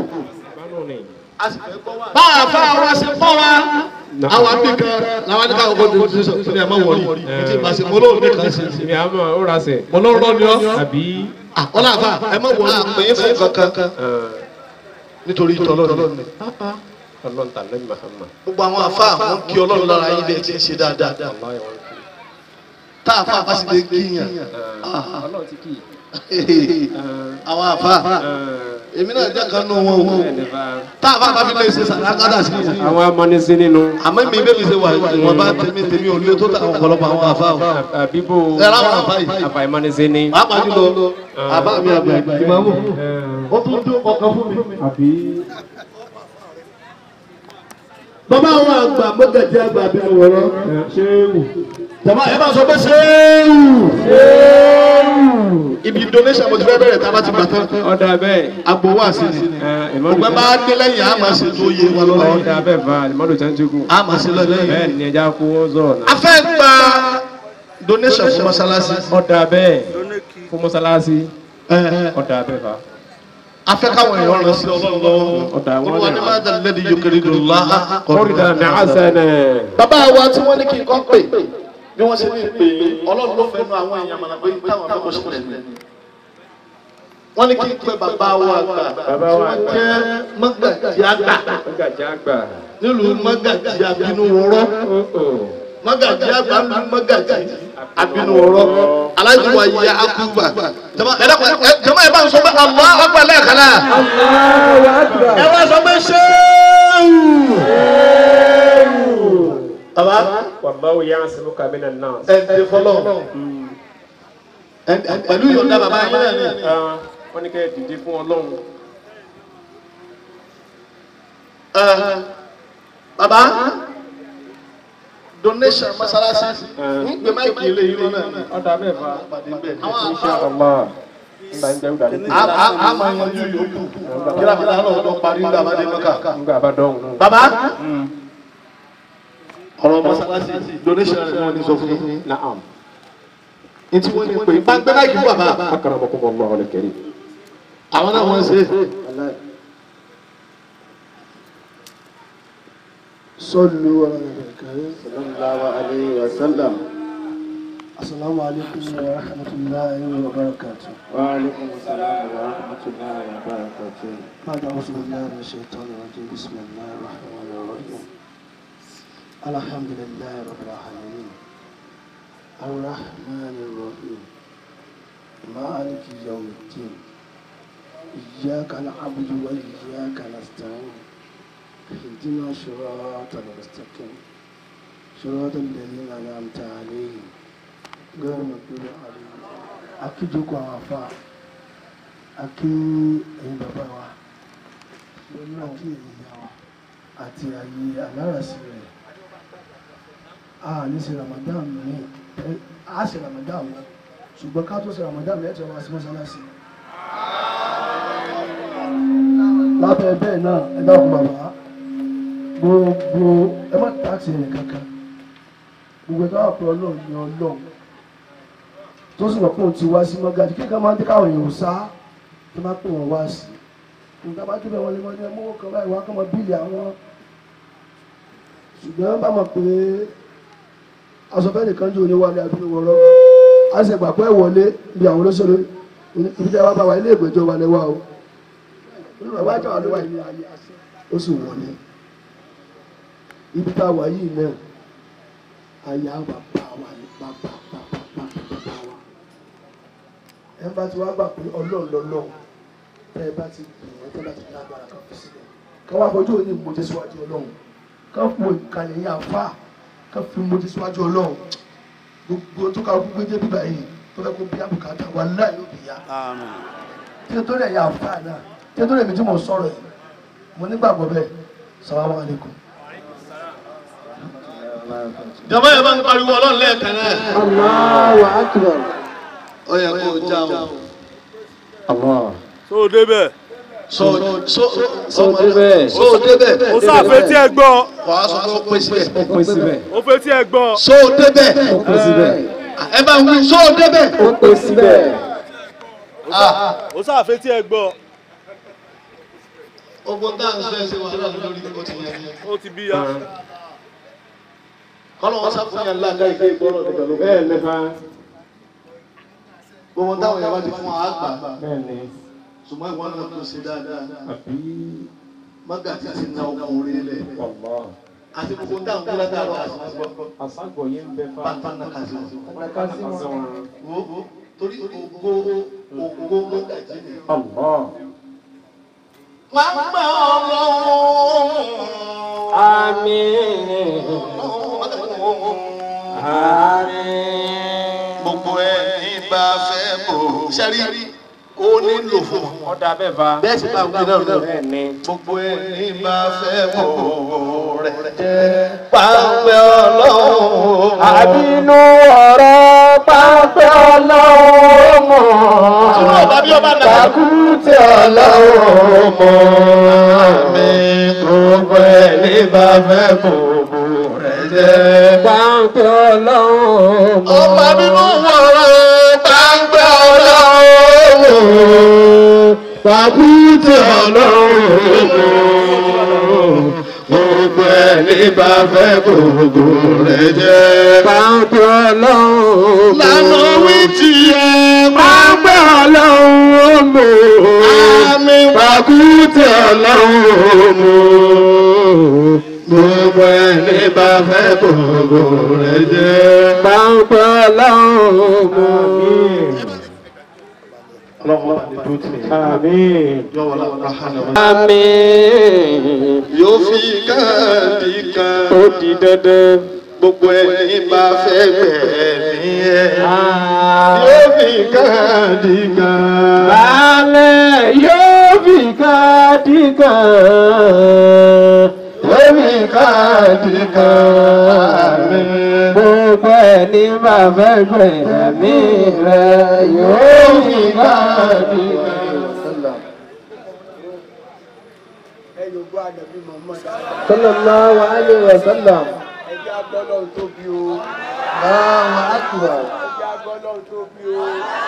bá a fa wa ṣe fọ́ wa àwọn àbí kan làwọn àdìgbà ọkọ̀ tó ti sọ ní ẹ̀ má wọ̀rí ní ti ìbáṣe mo lóun ní kan ṣe èmi àmọ́ ó ra sẹ̀. mo lóun rọ́ ni ọ́ àbí. ọlá àfa ẹ má wọ̀rí àpè é fún kankan nítorí tọ́lọ́run ni. ọlọ́run tà lẹ́yìn Muhammad. gbogbo àwọn àfa wọn kí ọlọ́run lára yín bẹ́ẹ̀ ti ń ṣe dáadáa tá àfa bá sì lè kíyàn ọlọ́run ti kì í. àwọn àfa èmi náà jẹ́ kan nù wọn o tá àfa bá fi lè ṣe sàdákàdà sí i. àwọn amọ́nisí nínú. àmọ́ mi bẹ́ẹ̀ mi ṣe wà ìwọ̀n bá tèmi tèmi ò lé tó ta ọ̀pọ̀lọpọ̀ àwọn àfa o. àbíbò ẹ láwọn àfa yìí àfàìmọ́nisí ni. pàápàá jùlọ àbá mi àgbà ìmọ̀mù ó tún dún ọkàn fún mi. àbí. bàbá àwọn àgbà mọ́gàjì àgbà àbínú wọ̀rọ̀. ṣé wù. jàmbá ẹ bá sọ pé ṣéèwù. ibi donation mo ti fẹ́ bẹ̀rẹ̀ tá a bá ti gbà tán. ọ̀dà bẹ́ẹ̀. agbo wá sí ni. ògbẹ́ bá dé lẹ́yìn a máa ṣe tó yé wa lọ́wọ́. ọ̀dà bẹ́ẹ̀ fa ìmọ̀lù tẹ́ńtìkù. a máa ṣe lọ́lẹ́yìn. bẹ́ẹ̀ ni ẹja kó wọ́n sọ̀rọ̀ a náà. fẹ́ gba donation fún mọ́sálásí. ọ̀dà bẹ́ẹ̀ fún mọ́sálásí. ọ̀dà bẹ́ẹ̀ fa. afẹ́ káwọn èèyàn rẹ̀ sí ọlọ́run lọ́wọ́ Ọ̀dà àwọn olúwa ní náà. máa dàlẹ́ di yókèrè dùn lá kọ́rídà ní àṣẹ́nẹ̀. bàbá wa tí wọ́n ní kí n kọ́ pè bí wọ́n ṣe ní pè é ọlọ́run ló fẹ́ nu àwọn èèyàn mọ̀nà pé táwọn afẹ́ kò ṣẹlẹ̀ ní. wọ́n ní kí n pè bàbá wa àgbà Bàbá wa tí wọ́n àgbà. jẹ́ mọ́gàjì àgbà Ọgàjì àgbà. nílùú mọ́gàjì àbínú wọ́rọ́ mọ́gàjì àgbà nílùú mọ́gàjì àbínú wọ́rọ́ aláìsí wa yẹ akúgbà jama ẹ dákun, ẹ- jama ẹ bá ń sọ pé Allah akbar lẹ́ẹ̀kan náà ẹ wá sọ pé ṣéwù. bàbá Wallahu ya'simuka minan nas. ẹ ǹdẹ fọlọ́ pẹ̀lú ìyọ̀ǹda bàbá yín náà ni. Ah, Wọ́n ní kẹ́ ẹ dìde fún Ọlọ́run. Ẹ, bàbá donation masalasi ń gbé máìkì ilé yìí lọ́nà ni. Ọ̀dà bẹ́ẹ̀ fa. pàdé bẹ́ẹ̀. Insha Allah. Nígbà ń jẹ́ ìgbà ní. a a a máa yanjú yòókù kíra mi náà lọ́dọ̀ parí nígbà bá dé mọ́kà. Nígbà bá dọ̀hùn náà. bàbá ọ̀rọ̀ masalasi donation rẹ̀ wọ́n ní sọ fún yín. Na'am. ní tí wọ́n ní pé bá gbé máìkì fún bàbá Akramakumullahu al-karim. àwọn náà wọ́n ṣe. صلوا على النبي الكريم صلى الله عليه وسلم السلام عليكم ورحمة الله وبركاته وعليكم السلام ورحمة الله وبركاته بعد أعوذ بالله من الشيطان الرجيم بسم الله الرحمن الرحيم الحمد لله رب العالمين الرحمن الرحيم مالك يوم الدين إياك نعبد وإياك نستعين اهدنا صراط المستقيم صراط الذين أنعمت عليهم غير المغضوب عليهم أكيدك وعفا akí ẹ̀yin bàbá wa akí ẹ̀yin ìyá wa àti àyè alárasí rẹ̀ a ní ṣe Ramadan ní ẹ a ṣe Ramadan wọn ṣùgbọ́n ká tó ṣe Ramadan ẹ̀ tí wọ́n wá sí mọ́sálásí. lábẹ́ bẹ́ẹ̀ náà ẹ dákun bàbá gbogbo ẹ má tààtì ẹ̀yìn kankan gbogbo ẹ̀ káwá pé ọlọ́run ni ọlọ́run tó sì wọ́n pé òun ti wá sí mọ́gájì kí nǹkan máa ń dé káwọn èèyàn sá tó bá pè wọ́n wá sí nǹkan bá débẹ̀ wọ́n lè mọ́ ní ẹmú owó kan báyìí wá kọ́ mọ bíìlì àwọn ṣùgbọ́n bá mọ̀ pé aṣọ́fẹ́ nìkan jò ní wálé abínú wọ́rọ́ a sì gbà pé ẹ wọlé bí àwọn olóṣèlú ibi tí a bá bá wa ilé ìgbẹ́jọ́ wa lẹ́wà o olùrànwọ́ àjọ wa ló wà ní ayé ó sì wọlé ibi tá a wà yìí náà àyà bàbá wa ní bàbá bàbá bàbá bàbá wa ẹ bá ti wá gbà pé ọlọ́run lọ́lọ́run tẹ́ ẹ bá ti gbìyànjú tẹ́ ẹ bá ti lágbára kan fi sílẹ̀ ká wá fojú òní ìmọ̀jẹ́ síwájú ọlọ́run ká fún ìkàlẹ̀ yẹn àfà ká fi ìmọ̀jẹ́ síwájú ọlọ́run gbogbo tó ká gbogbo jẹ́ bíbá yìí tó fẹ́ kó bí àbùkátà wà láì ló bìyà tí o tó rẹ̀ yà àfà náà tí o tó rẹ̀ mi tí mo sọ̀rọ̀ yìí mo nígbàgbọ́ bẹ́ẹ̀ salamu alaykum. jama yẹn bá ń pariwo ọlọ́run lẹ́ẹ̀kan náà. Allahu akbar ó yẹ kó o já o. Allah. so débẹ̀. so so So débẹ̀. so débẹ̀. o sáfẹ́ tí ẹ gbọ́. wàá sọ pé ó pè síbẹ̀ Ó pín síbẹ̀. o fẹ́ tí ẹ gbọ́. so débẹ̀ Ó pín síbẹ̀. ẹ bá wí so débẹ̀ Ó pín síbẹ̀. o sáfẹ́ tí ẹ gbọ́. ogun tá à ń fẹ́ ṣe wàhálà lórí ó ti yẹ ó ti bí ya. kọ́lọ́ wọn sáfún yàn lága ìgbé ìgbọ́rọ̀ nígbà ló Bẹ́ẹ̀ ni fa. gbogbo táwọn yàrá ti fún wa àgbà Bẹ́ẹ̀ ni. ṣùgbọ́n ìwọ náà tó ṣe dáadáa Àbí. mágàtí ti na ọkàn orí lẹ̀ Allah. àti gbogbo táwọn kí látàrọ àṣìṣe Àságọ̀ yìí ń bẹ fa. pátá náà kà sí Ọ̀pẹ̀ká sí wọn. wọn wo torí ògo ògo mágàtí ni. Allah. wọ́n gbà ọlọ́run. Àmín. Àmín. gbogbo ẹni bá fẹ́ bò sẹ́rí ó nílò fún wọn. Ọ̀dà bẹ́ẹ̀ fa. bẹ́ẹ̀ sì bá wí náà náà. Bẹ́ẹ̀ ni. gbogbo ẹni bá fẹ́ bò rẹ̀ jẹ́ pàǹpẹ́ ọlọ́run. Àbínú ọ̀rọ̀ pápẹ́ ọlọ́run mọ̀. Túnú ọba bí ọba nàá. Kàkútì ọlọ́run mọ̀. mi gbogbo ẹni bá fẹ́ bò rẹ̀ jẹ́. Pápẹ́ ọlọ́run mọ̀. ọba bínú wọ̀rọ̀ pàǹpẹ́ ọlọ́run. pàkúté ọlọ́run gbogbo ẹni bá fẹ́ gbogbo rẹ̀ jẹ́. pàǹpẹ́ ọlọ́run lánà wí tiẹ̀ pàǹpẹ́ ọlọ́run mọ̀ àmì pàkúté ọlọ́run gbogbo ẹni bá fẹ́ gbogbo rẹ̀ jẹ́. pàǹpẹ́ ọlọ́run mọ̀. ọlọ́run bá ní dúró tì mí. Àmín. yọ̀wọ̀ làwọn hàn wá. àmín. yóò fi káàdì kan ó di dandan. gbogbo ẹni bá fẹ́ gbẹ̀mí ẹ̀. yóò fi káàdì kan. Baálẹ̀ yóò fi káàdì kan. yóò fi káàdì kan. Gbogbo ẹni máa fẹ́ gbẹ̀mí rẹ̀ yóò fi káàdì kan. Sallallahu alayhi wa sallam. ẹjẹ́ agbọ́lọ́ tóbi o Allahu akbar. ẹjẹ́ agbọ́lọ́ tóbi o.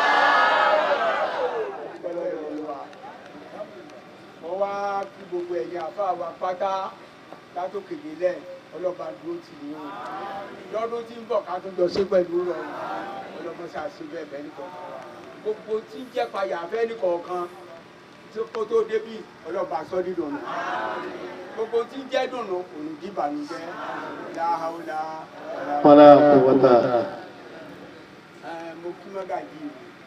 Ọpọlọ ìrọ̀lú wa. wọ́n wá kí gbogbo ẹ̀yin àfa wa pátá látòkè délẹ̀ ọlọ́ba dúró tì í o lọ́dún tí ń bọ̀ ká tún jọ sí pẹ̀lú rọrùn ọlọ́mọ ṣàṣì bẹ́ẹ̀ bẹ́ẹ̀ nìkọ̀ọ̀kan wa gbogbo tí ń jẹ́ payà bẹ́ẹ̀ nìkọ̀ọ̀kan tí kó tó débì ọlọ́ba sọ́dí dùnú gbogbo tí ń jẹ́ dùnú kò ní dìbànújẹ́ láhàúlá wàlá kùwàtà. mo kí mọ́gàjì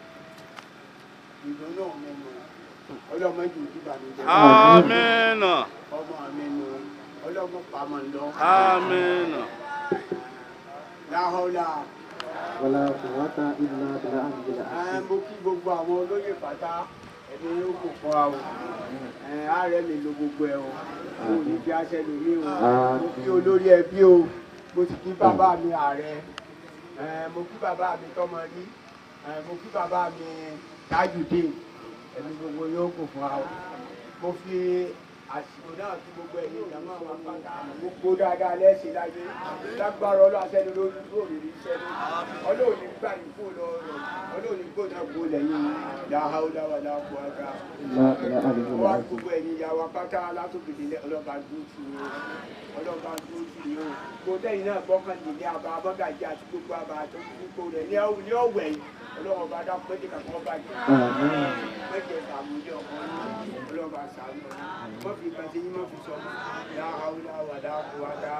ìdùnnú mi nù ọlọ́mọ jù dìbànújẹ́ amina ọmọ mi nù ọlọ́mọ pàmò lọ amina láhàúlá Wala quwwata illa billah. mo kí gbogbo àwọn olóyè pátá ẹni yóò kò fún wa o ààrẹ mi lo gbogbo ẹ o mo ní bí aṣẹ lómi o mo kí olórí ẹbí o mo sì kí bàbá mi ààrẹ Eh, mo kí bàbá mi tọmọ rí Eh, mo kí bàbá mi tajudeen ẹni gbogbo yóò kò fún wa o mo fi àsìkò náà kí gbogbo ẹ̀yin ìjàmọ́ àwọn pátá gbogbo dáadáa lẹ́sìn láyé lágbára ọlọ́ àṣẹ lórí lórí iṣẹ́ ní ọlọ́run ní gbà ní kó lọ rẹ̀ ọlọ́run ní gbọ́dọ̀ kó lẹ́yìn láhàúdáwà láàpọ̀ àga wá gbogbo ẹ̀yin ìyá wa pátá látòkèdè ọlọ́ba dúró tì í o ọlọ́ba dúró tì í o gbogbo tẹ́yìn náà gbọ́kànlélẹ́ àbá abọ́gàjì àti gbogbo àbá àtọ́kùnkùn rẹ̀ ní ọ̀wẹ̀ yìí ọlọ́run bá dá pé kíkà kan bá jẹ́ mẹ́jẹ sàmúlẹ̀ ọkọ yìí ọlọ́run bá sàánú wọ́n fi kàn sí yín mọ́ fi sọ láhàúdáwà láàpọ̀ àga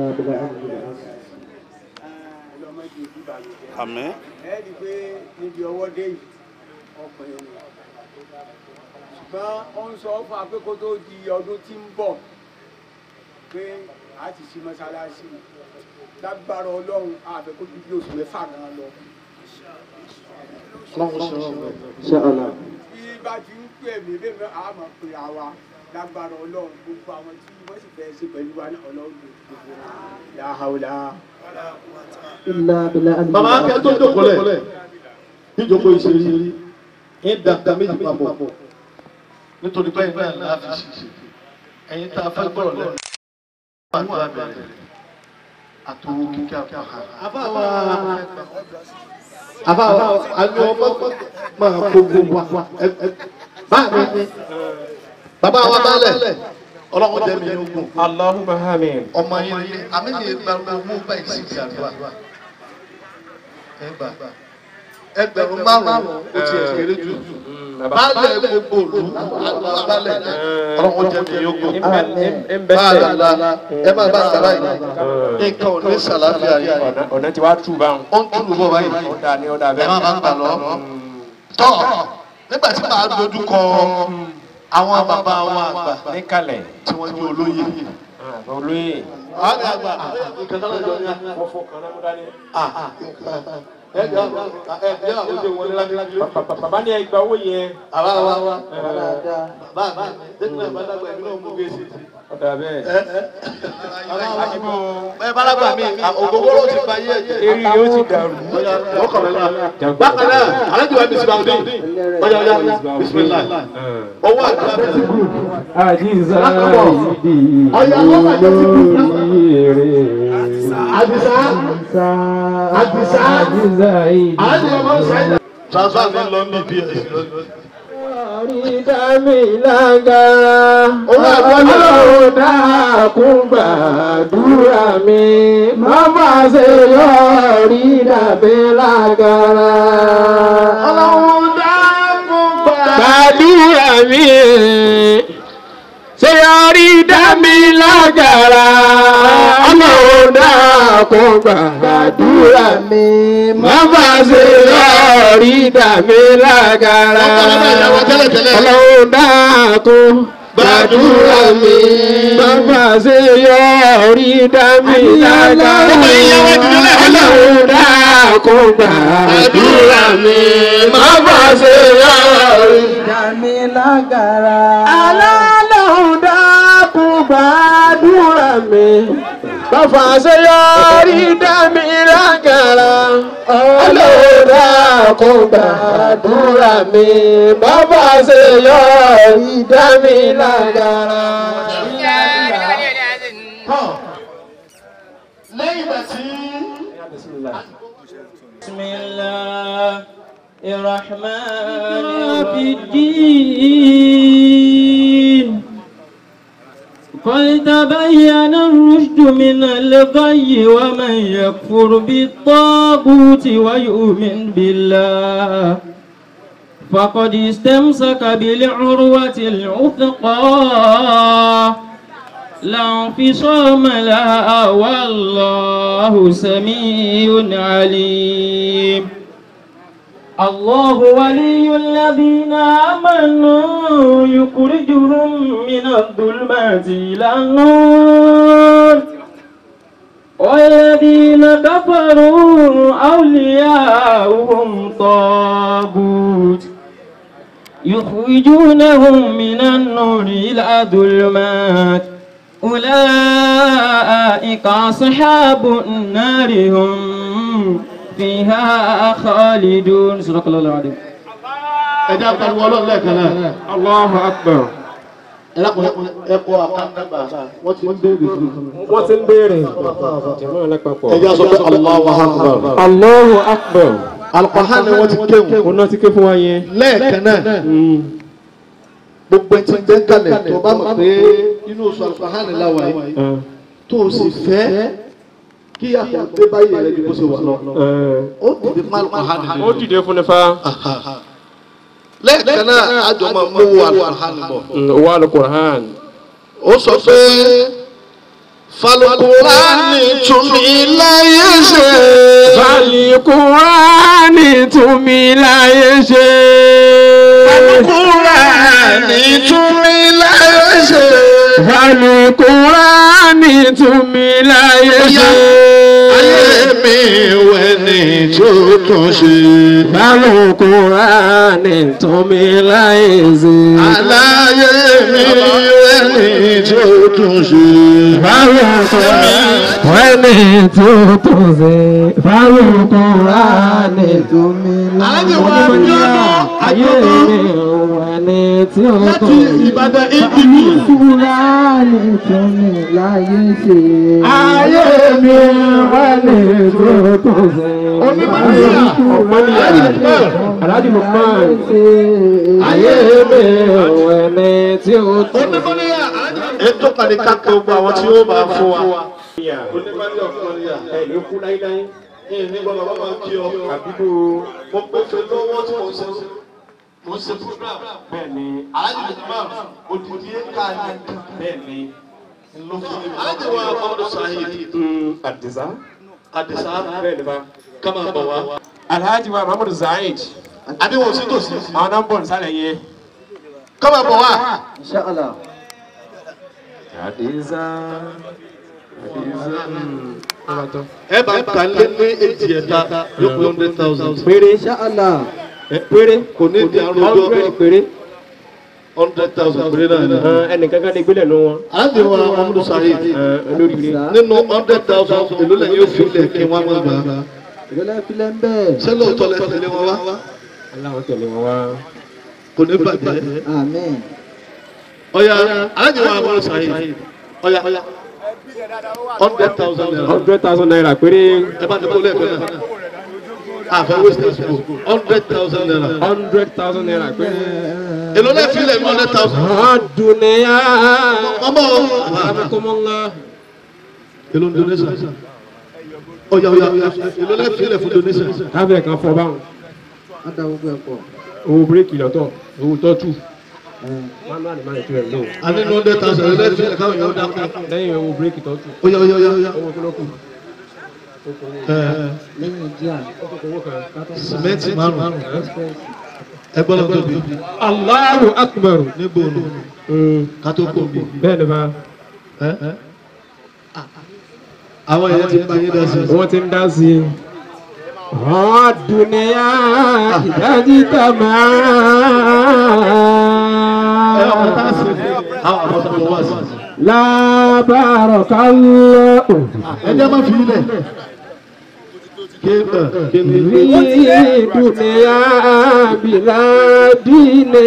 ọlọ́mọdé ìdíbàyẹ̀ jẹ́ àmín ẹ rí i pé níbi ọwọ́ dé yìí ọkùnrin ni ṣùgbọ́n ó ń sọ fún wa pé kó tó di ọdún tí ń bọ̀ pé a ti ṣí mọ́ṣáláṣí lágbára ọlọ́run àbẹ̀kó ju bí oṣù mẹ́fà gan lọ. Inshallah. bí bá ti ń pè mí bẹ́ẹ̀ bẹ́ẹ̀ a máa pè àwa lágbára ọlọ́run gbogbo àwọn tí wọ́n sì fẹ́ ṣe pẹ̀lú wa ní ọlọ́run gbogbo láhàúlá. Illa billah. bàbá akẹ́ tó jókòólẹ̀ níjókòó ìṣeré ní dàgbà méjì papọ̀ nítorí pé ìgbà yẹn láti ṣiṣẹ́ ẹ̀yin tá a fẹ́ gbọ́rọ̀ lẹ́nu àwọn àbẹ̀rẹ̀ àtòwò kíkẹ́ àpáhà. àbáwá àbáwá àlọ́ ọmọ máa kó gbogbo wa báyìí bàbá wa bálẹ̀ ọlọ́run jẹ́ mi yóò gùn Allahumma amin. ọmọ yẹn ni àmì yẹn gba owó báyìí sí ìgbàdúrà ẹgbà ẹgbẹ̀rún márùn-ún ó ti ẹ̀ kéré jù baálẹ̀ gbogbo òlu àlọ́ baálẹ̀ ọlọ́run jẹ́ mi yóò gùn báàlà ẹ máa bá sàrà yìí nǹkan ò ní sàlàfíà yìí ọ̀nà tí wàá tù báwọn. ó ń túlù bọ̀ báyìí ó dà ní ó dà ẹ bẹ́ẹ̀. má máa gbà lọ tọ́ nígbà tí màá dojú kọ àwọn bàbá wa àgbà níkàlẹ̀. tí wọ́n jẹ́ olóyè. olóyè. àwọn àgbà nǹkan tó lọ́jọ́ ní wọ́n fọ́ kan náà dání. ẹ jẹ́ ẹ jẹ́ àwọn ojú wọn lágbàlagbà. bàbá ní ẹgbà owó yẹn. àwa wa wa bàbá mi tẹ́tí náà bá dàgbà ẹ̀mí náà mú gẹ̀ẹ́sì. ó dà bẹ́ẹ̀. àdìgbò bẹ́ẹ̀ bá dàgbà mi ògógóró ti ba yé ẹ̀jẹ̀. eré yóò ti dàrú. ó kọ̀ mẹ́lá. bákan náà alájọ wa bísí bàbá mi ọjà ọjà bisimilá owó àdúrà bẹ́ẹ̀ ti kú. àjíṣà ìdí ọ̀yà lọ́wọ́ àjọ ti kú. ìrè. àdìsá àjíṣà ìdí. alájọ wa máa ń sáyẹn. transfer mi lọ ní bs. yọrí dámì lágara. Owó ẹ̀kọ́ lè lọ. Ọlọ́run dákun gbàdúrà mi. Má má ṣe yọrí dámì lágara. Ọlọ́run dákun Gbàdúrà mi. Ṣé yọrí dámì lágara. Ọlọ́run dákun gbàdúrà mi. Má má ṣe yọrí dámì lágara. Ọlọ́run dákun gbàdúrà mi. Bàbá ṣe yọrí dámì lágara. Ọlọ́run dákun gbàdúrà mi. Bàbá ṣe yọrí dámì lágara. Ọlọ́run dákun gbàdúrà mi. Bàbá ṣe yọrí dámì lágara. Ọlọ́run dákun gbàdúrà mi. Bàbá ṣe yọrí dámì lágara. lẹ́yìn ìgbà tí بسم الله الرحمن الرحيم قد تبين الرشد من الغي ومن يكفر بالطاغوت ويؤمن بالله فقد استمسك بالعروة العثقى لا انفصام لها والله سميع عليم الله ولي الذين آمنوا يخرجهم من الظلمات إلى النور والذين كفروا أولياؤهم طاغوت يخرجونهم من النور إلى الظلمات أولئك أصحاب النار هم فيها خالدون صدق الله العظيم ẹ̀dá pariwo ọlọ́run lẹ́ẹ̀kan náà. Allahu Akbar. ẹlẹ́kùn ẹ̀kọ́ àkàndàgbà wọ́n ti ń béèrè fún un. Wọ́n ti ń béèrè. Jẹ̀mọ́ alápapọ̀. ẹ̀jẹ̀ sọ pé Allahu Akbar. Allahu Akbar. Al-Qur'an ni wọ́n ti kéwù. Òun náà ti ké fún wa yẹn. lẹ́ẹ̀kan náà gbogbo ẹtí ń bẹ́ kalẹ̀ tó bá mọ̀ pé inú oṣù Al-Qur'an la wà yìí tó o sì fẹ́ kí àkọ́dé báyìí rẹ̀ ju bó ṣe wà lọ. ó dìde fún Al-Qur'an Ó dìde fún nífa. lẹ́ẹ̀kan náà àjọ máa mú Al-Qur'an bọ̀. Owó Al-Qur'an. ó sọ pé falùkùránì tún mi láyé ṣe. Fàlìkùránì tún mi láyé ṣe. falùkùránì tún mi láyé ṣe. Fàlìkùránì tún mi láyé ṣe. ayé mi wẹ̀ ní tó tún ṣe. Fàlìkùránì tún mi láyé ṣe. aláyé mi wẹ̀ ní tó tún ṣe. Fàlìkùránì tún tún ṣe. Fàlìkùránì tún mi alájẹ wa ní ọ̀nà Ayé àjọyọ̀ ẹni tí ó láti tún ṣe. Ìbàdàn ìdìbò. Kúránì tún mi láyé ṣe. Ayé mi wà ní tó ṣe. Onímọ̀níyà. Aláàjì Lukman. Ayé mi wà ní tí ó tún ṣe. onímọ̀níyà ètò kàní ká pé gbogbo àwọn tí ó máa fún wa. onímọ̀níyà onímọ̀níyà Ẹ̀lú kú láíláí. ní ìnígbà bàbá máa kí ọ. Àbíkú mo pé fẹ́ lọ́wọ́ tí mo ṣe mo ṣe program. bẹ́ẹ̀ ni. alájì imam odidi ká ní Bẹ́ẹ̀ ni. ló fún mi. alájì wa ọmọdé sahid Àdìsá. adisa Bẹ́ẹ̀ ni bá. kama bọ̀ wá. Alhaji wa Muhammadu Zaid. àbí wọn ò sí tòsí. Àwọn náà ń bọ̀ nísàlẹ̀ yẹn. kama bọ̀ wá. Inshallah. Àdìsá. Àdìsá. ẹ bá ń ta lé ní èjì ẹ̀ta yóò pé hundred thousand. Péré. Inshallah. Péré. kò ní di àrùn Hundred ọjọ́ péré. hundred thousand péré náà ni. Ẹnìkan kan lè gbélé nu wọn. alájì wa ọmọdé sahid Olóríire. nínú hundred thousand èló lẹ́yìn yóò fi lẹ̀ kí wọ́n máa gbà á. Ìrọ̀lẹ́ filẹ̀ ń bẹ̀. ṣé lóòótọ́ lẹ tẹ̀lé wọn wá Aláwọ̀ tẹ̀lé wọn wá. kò ní bàjẹ́. Amen. ọ̀ya alájì wa ọmọdé sahid ọ̀ya hundred thousand naira Hundred thousand naira péré. ẹ bá ti kó lẹ́ẹ̀kan náà àfẹ́ waste àsìkò hundred thousand naira. hundred thousand naira pé. èlò lẹ́ filẹ̀ ní hundred thousand. àdùnnìyà. ọmọ àbẹ̀kọ́mọ́lá. èlò donation. ọ̀yà ọ̀yà èlò lẹ́ filẹ̀ fún donation. káfíẹ̀ kan fọ báwọn. á da gbogbo ẹ̀ pọ̀. owó bíréèkì lọ́tọ̀ owó tọ́tù. manual máa ń tu ẹ̀ lò. a ní ní hundred thousand èlò lẹ́ filẹ̀ káwọn yóò dákú. lẹ́yìn owó bíréèkì tọ́tù. ọ̀yà ọ̀yà ọ̀yà. owó kí ló kù. lẹ́yìn díà owó kan. sìmẹ́ntì márùn-ún ẹgbọ́n lọ́gbọ́n bí. Allahu akbar. níbo nù kátó kò bí. bẹ́ẹ̀ ni bá. àwọn èèyàn ti bá yín dá sí. wọ́n ti ń dá sí i. àdùnnìyà ìdájí tàmá. ẹ ọmọ tá a sì ní àwọn àbọ̀tà lọ wá sí. lábàárọ̀ kálọ̀. ẹ jẹ́ má fi ilẹ̀. ké ẹ ké ní. rí dùnnìyà bìládìní.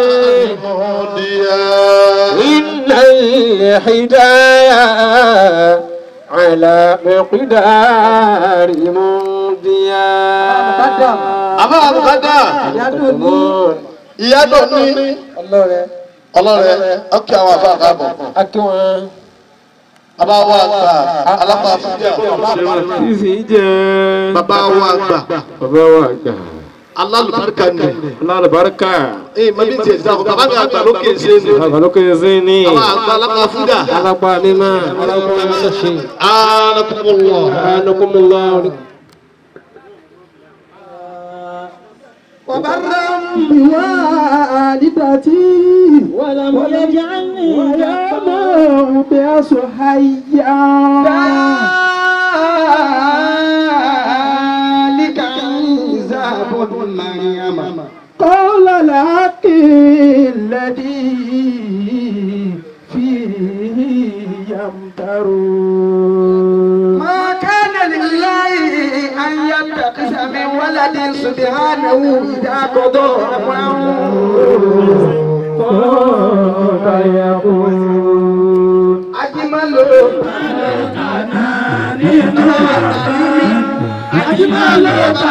إن الهداية على مقدار ممضيا àbá àbùkádà ìyá dùn ní ọlọ́rẹ̀ ọlọ́rẹ̀ ọkẹ́ àwọn àbá àkàbọ̀. akíwọn bàbá wa àgbà alápá fúdíà sísì jẹ bàbá wa àgbà bàbá wa gbà alálùbáríkà ni. alálùbáríkà ee mami tiẹ̀ ti dáko bàbá mi àgbà lókè ṣe é ní. àgbàlókè sí ní àwọn àgbà alápá fúdíà. alápá mímá alápá mímá ṣe anakumullah. anukumullah وبرا بوالدتي ولم يجعلني يوما بأصحيا ذلك عيسى بن مريم قال الحق الذي فيه يمترون ما كان لله أن يتخذ من ولد سبحانه إذا قضى أمرا فيقول أجمل أجمل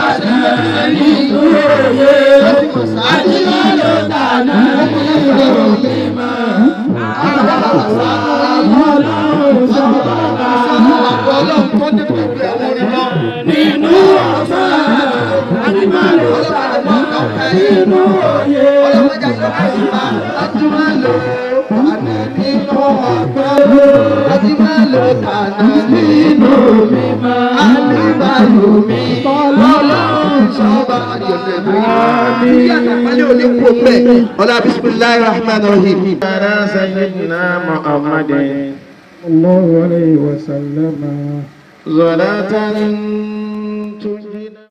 ọlá bisimilahi rahman rahim. على سيدنا محمد الله عليه وسلم صلاة تجينا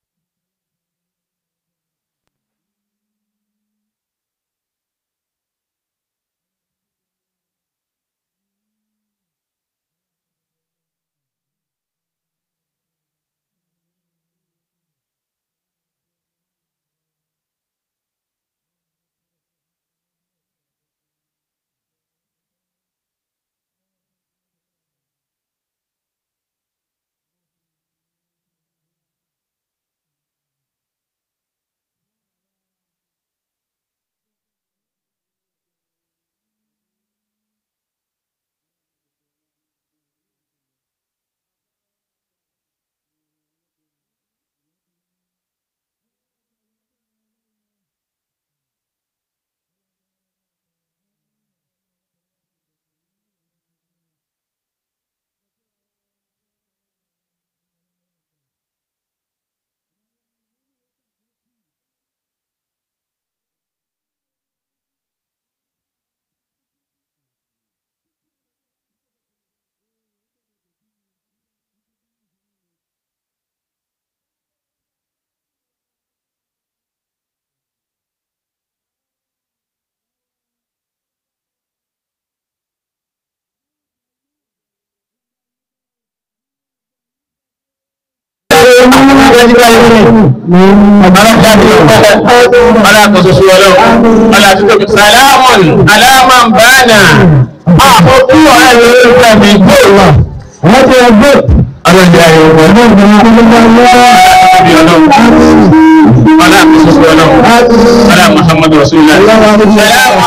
Salamun alaman bana. Àwọn kú ọ̀rẹ́ mi ló fẹ́ mi gbé wà. Wọ́n ti ẹgbẹ́. Ọlọ́dẹ ayé wọn. tóbi ọlọ́run ọlá àkóso ọlọ́run ọlá muhammadu rasulillah salamu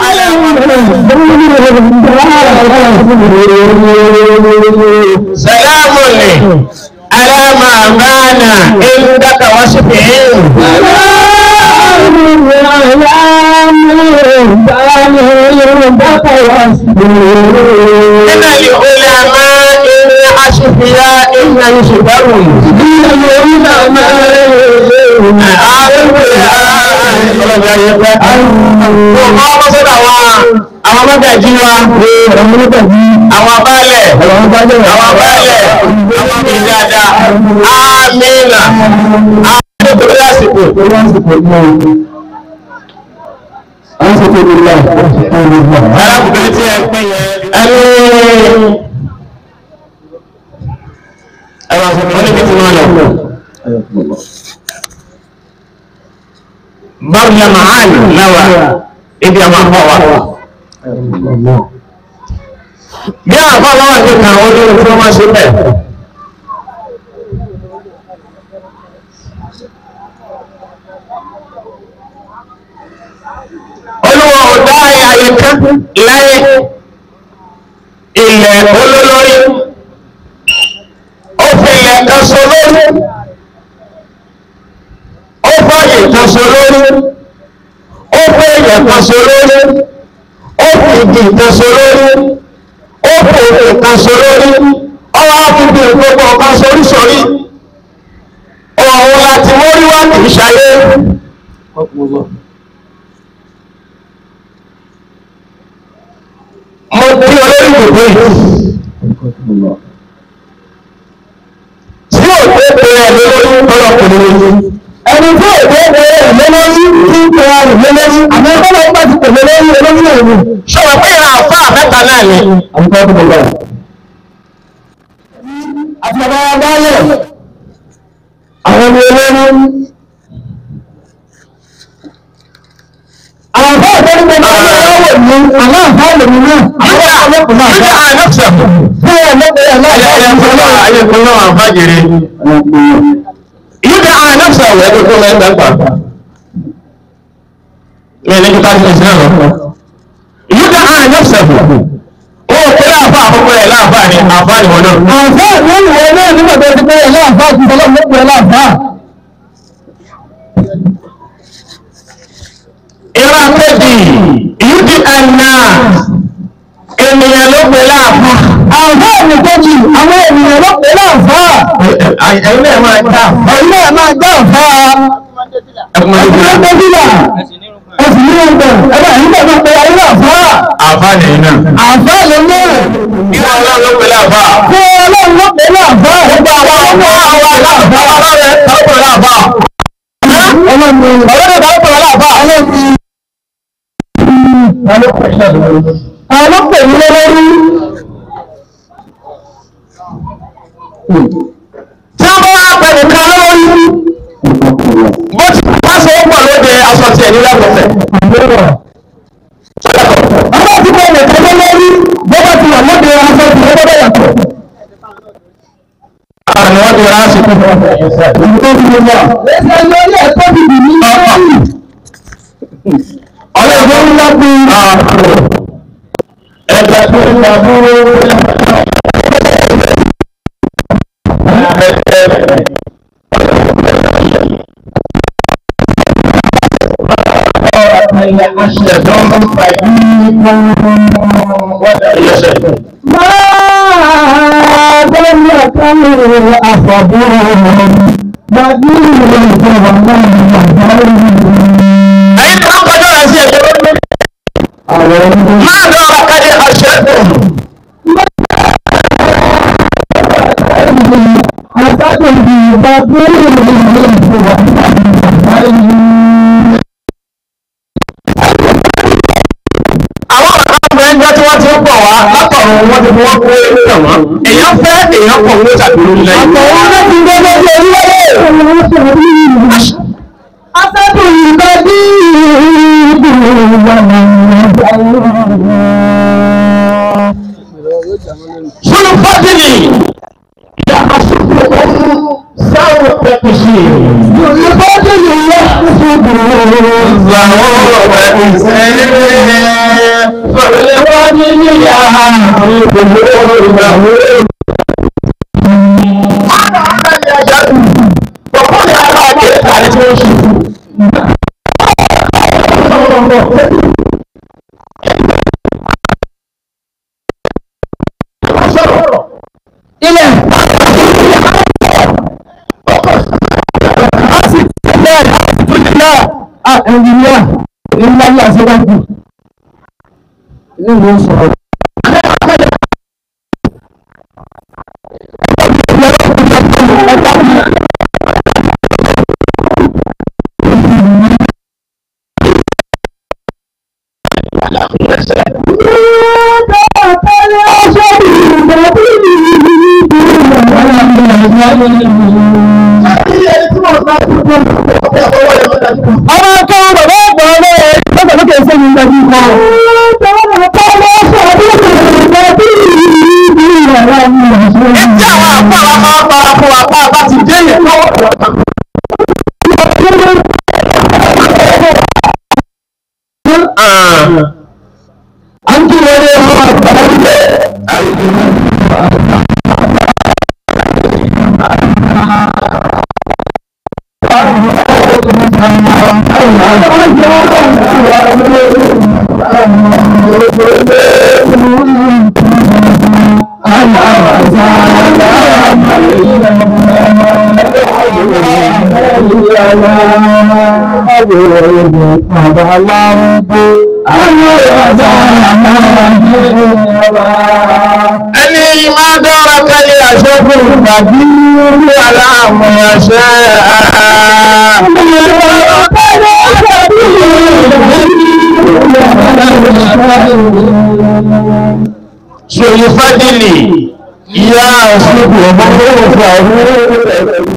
alaykum salamu alaykum alama bana indaka wasifihin من العلماء الأشقياء إن يشبهون àwọn mọ́gàjí wa àwọn abálẹ̀ àwọn abálẹ̀ àwọn mi dáadáa amínà àwọn nítorí àsìkò arákùnrin tí ẹ pín yẹn ẹni ẹwà sọ̀rọ̀ níbi tí wọ́n lọ. Báyọ̀ Màhánì náwà ibi àwọn àpá wa. Bí àwọn àpá wa wà ní kan ó lórí tí wọ́n máa ṣe bẹ́ẹ̀. Olúwa ò dá ààyè kan láyé ilẹ̀ olólórí ó fi ilẹ̀ kan so lórí ó fàyè kan so lórí ó fi ilẹ̀ kan so lórí ó fi igi kan so lórí ó fi òkè kan so lórí ọwọ́ àfihàn gbogbo ọ̀kan sorísorí òun láti mórí wá kì í ṣayé. mo bí olórí gbogbo yìí tí ò tó pe ẹ̀mí lórí ọlọ́kùnrin lórí. ẹni tí ò tó pe ẹ̀mí lórí tí ń pe ẹ̀mí lórí àmọ́ ọlọ́run nígbà tí pèmí lórí olórí òru. sọ̀rọ̀ pé ìran àfa mẹ́ta náà ni. àbúkọ́ tó gbogbo ẹ̀. àti bàbá wa báyọ̀ àwọn ọmọ olórí. àwọn àfa ìtọ́jú gbogbo ọmọ ọlọ́wọ̀ ni àwọn àfa lèmi náà. àwọn àfa lọ́kùnrin náà. nígbà àlọ́sẹ̀ bẹ́ẹ̀ lọ́kùnrin náà. ayé kún náà àfájèrè. yíká àlọ́sẹ̀ wẹ̀ tó tó mẹ́ta gbà. mi ní kíkà sí ìsìn náà. yíká àlọ́sẹ̀ ó kéré àfa àkókò ẹ̀ láàfà ni àfa ni wọn náà. àfa ìwé ìwé náà nígbà tó ti pé ẹ̀ láàfà ti sọlọ́ mọ́ pé ẹ̀ láàfà. ìrà kejì yíká àná ènìyàn ló pè láàfà. àfà mi kejì àwọn ènìyàn ló pè láàfà. ẹ̀yin náà máa gbà. ẹ̀yin náà máa gbà fà. ẹ̀kúnmọ́ tó bí là. ẹ̀sìn ní ọgbà ẹ̀rọ ẹ̀yin náà máa pè ayé láàfà. àfà nìyí náà. àfà lè ní. kí wọn ọlọ́run ló pè láàfà. kí wọn ọlọ́run ló pè láàfà. gbogbo àwọn ọmọ àwọn láàfà. ọlọ́run ló pè láàfà. ọlọ́run ló pè láàfà. ọlọ́run àwọn ọlọ́pẹ̀ ní lọ́wọ́rí tí wọ́n bá wá pẹ̀lú kan lọ́wọ́rí bó ti bá ṣe ń pọ̀ lóde aṣọ tí ẹ̀ní lẹ́kọ̀ọ́fẹ̀ ọmọ tí kò lè tẹ́lẹ̀ lórí bó bá ti wà lóde aṣọ tí ẹ̀ní lọ́wọ́ yàtọ̀ àwọn wọ́n ti rà á sí fún ọmọ ẹ̀yẹsẹ̀ ìlú tó ti lọ ẹ̀sẹ̀ lórí ẹ̀kọ́ bìbì ní ọlọ́run ńlá bí ẹgbẹ́ tó ń ta dúró ما دم كان أصبرهم بدين الجوانب ẹ̀yin tó ń kọjá rẹ̀ sí ẹ̀jẹ̀ lórí. máa lọ ọ̀kadì àṣẹ́gun. àwọn ọ̀rọ̀ ẹgbẹ́ tí wọ́n ti ń pọ̀ wá látọ̀run wọ́n ti fọwọ́ kó ewu tẹ̀ wọ́n. èèyàn fẹ́ èèyàn pọ̀ wọ́n ṣàbílú lẹ́yìn. àtọ̀wọ́n náà ti gbé lórí orílẹ̀-èdè. أسد البديد شنو فضلي يا أشوفكم سوف تكشير ilẹ̀ a sì tẹ̀lé àtúntò ẹnjìníà ńlá ní àṣẹ́gbàjù ní ìlú sọ̀rọ̀. ọmọ akẹ́wọ̀n bàbá àgbà ọlọ́ ẹ̀ lọ́gbà lókè ṣe ní ìgbàjú kan. Ẹjẹ́ àwọn àpá àwọn máa para fún apá bá ti dé yẹn lọ́wọ́. À ń kí wọlé ọmọ àgbà wọlé. Ẹni máa dára kálí àṣẹ́kùn tàbí orí aláàmù àṣẹ́ Ṣòyí Fádìlì, ìyá àṣẹ́kùn ọmọ òfin àwọn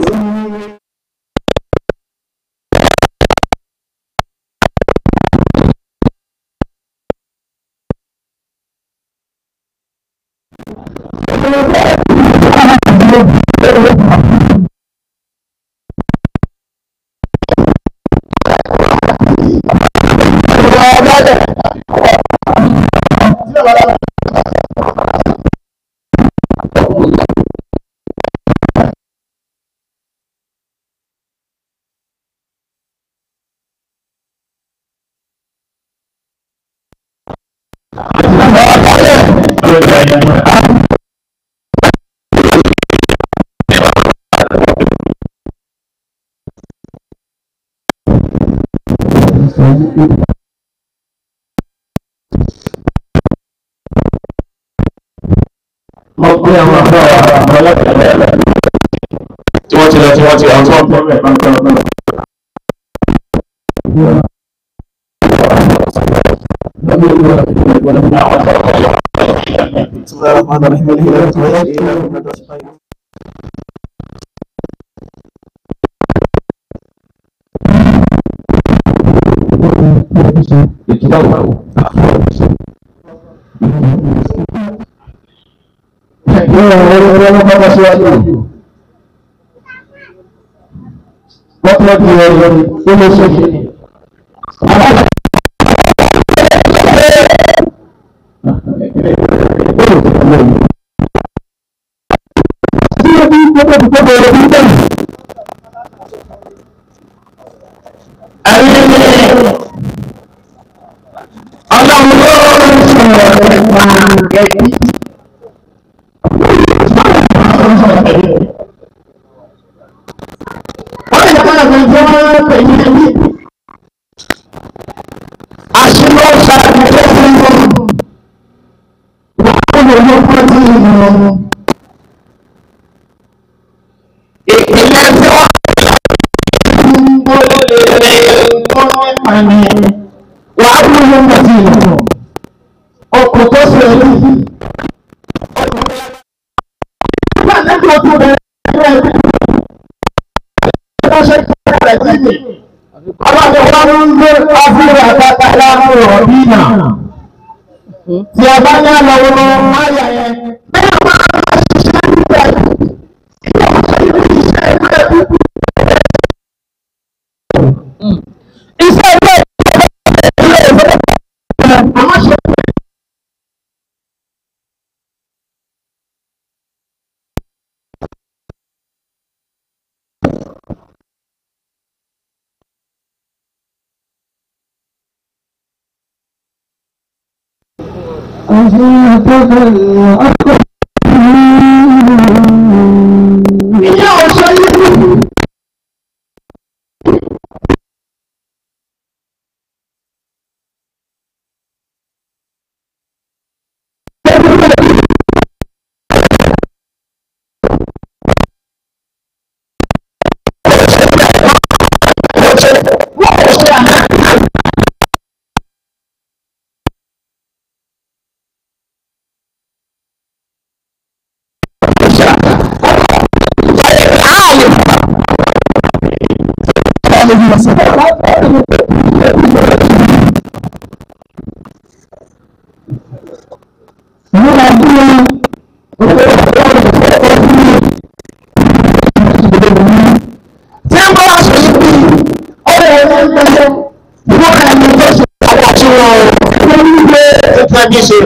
Mo pé àwọn àbọ̀ àwọn ọlọ́pàá tí wọ́n ti lọ tí wọ́n ti àwọn tí wọ́n pọ̀ mẹ́ta ń tọ́lọ́ náà. Wọ́n tọ́jú ẹ̀rọ ó ló ṣe ṣe. Tí o bí gbogbo gbogbo ẹ̀rọ bí bẹ́ẹ̀. Ayé ni ọlọ́run ló ń sọ̀rọ̀ nípa ẹbí. Wọ́n lè dáná fún ìjọ pẹ̀lú ẹbí. Àṣìlò ṣàbí tó fún un. Wọ́n lè lọ fún ọtí ìlú. Ìpínlẹ̀ tí wọ́n ń gbọ́dọ̀ lè rẹ̀ gbọ́dọ̀ pàmì. Wà á fún ọmọ ọtí ìlú. Ọkọ̀ tó ṣe ẹbí. Nígbà tí ó tún bẹ̀rẹ̀ ẹbí ránṣẹ́ rẹ̀ sí mi. Ọlọ́dún wa ló ń gbé ọ́fíìsì àtàtà láàmú ọ̀bínà. Tí a bá ní àlọ́ wọn máyà yẹn. Bẹ́ẹ̀ máa ń ṣiṣẹ́ níbẹ̀. Ilé ọ̀sẹ̀ ìlú iṣẹ́ ìlú ẹ̀kú. ìyá ọ̀ṣọ́ yìí. tí ń bá wá sọ yìí bí ọ̀rẹ́ ẹni ń gbẹ́jọ́ wọ́n ẹni tó ṣe àwọn tí wọ́n wọ́n ń gbé ẹ̀ka bí ṣe.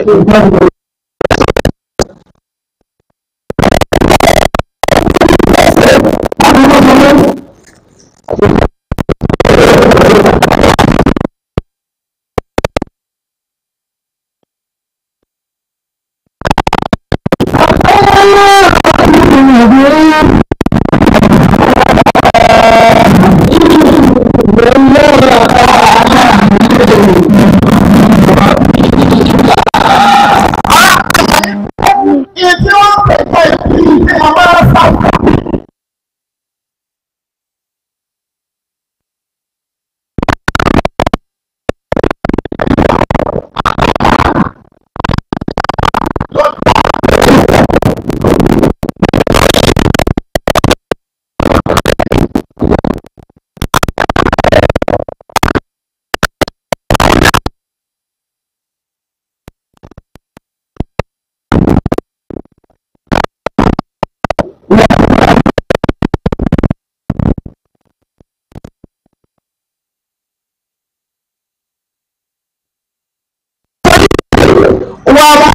Ìtí wọ́n pèsè ìdí àwọn ọ̀sán. Wọ́n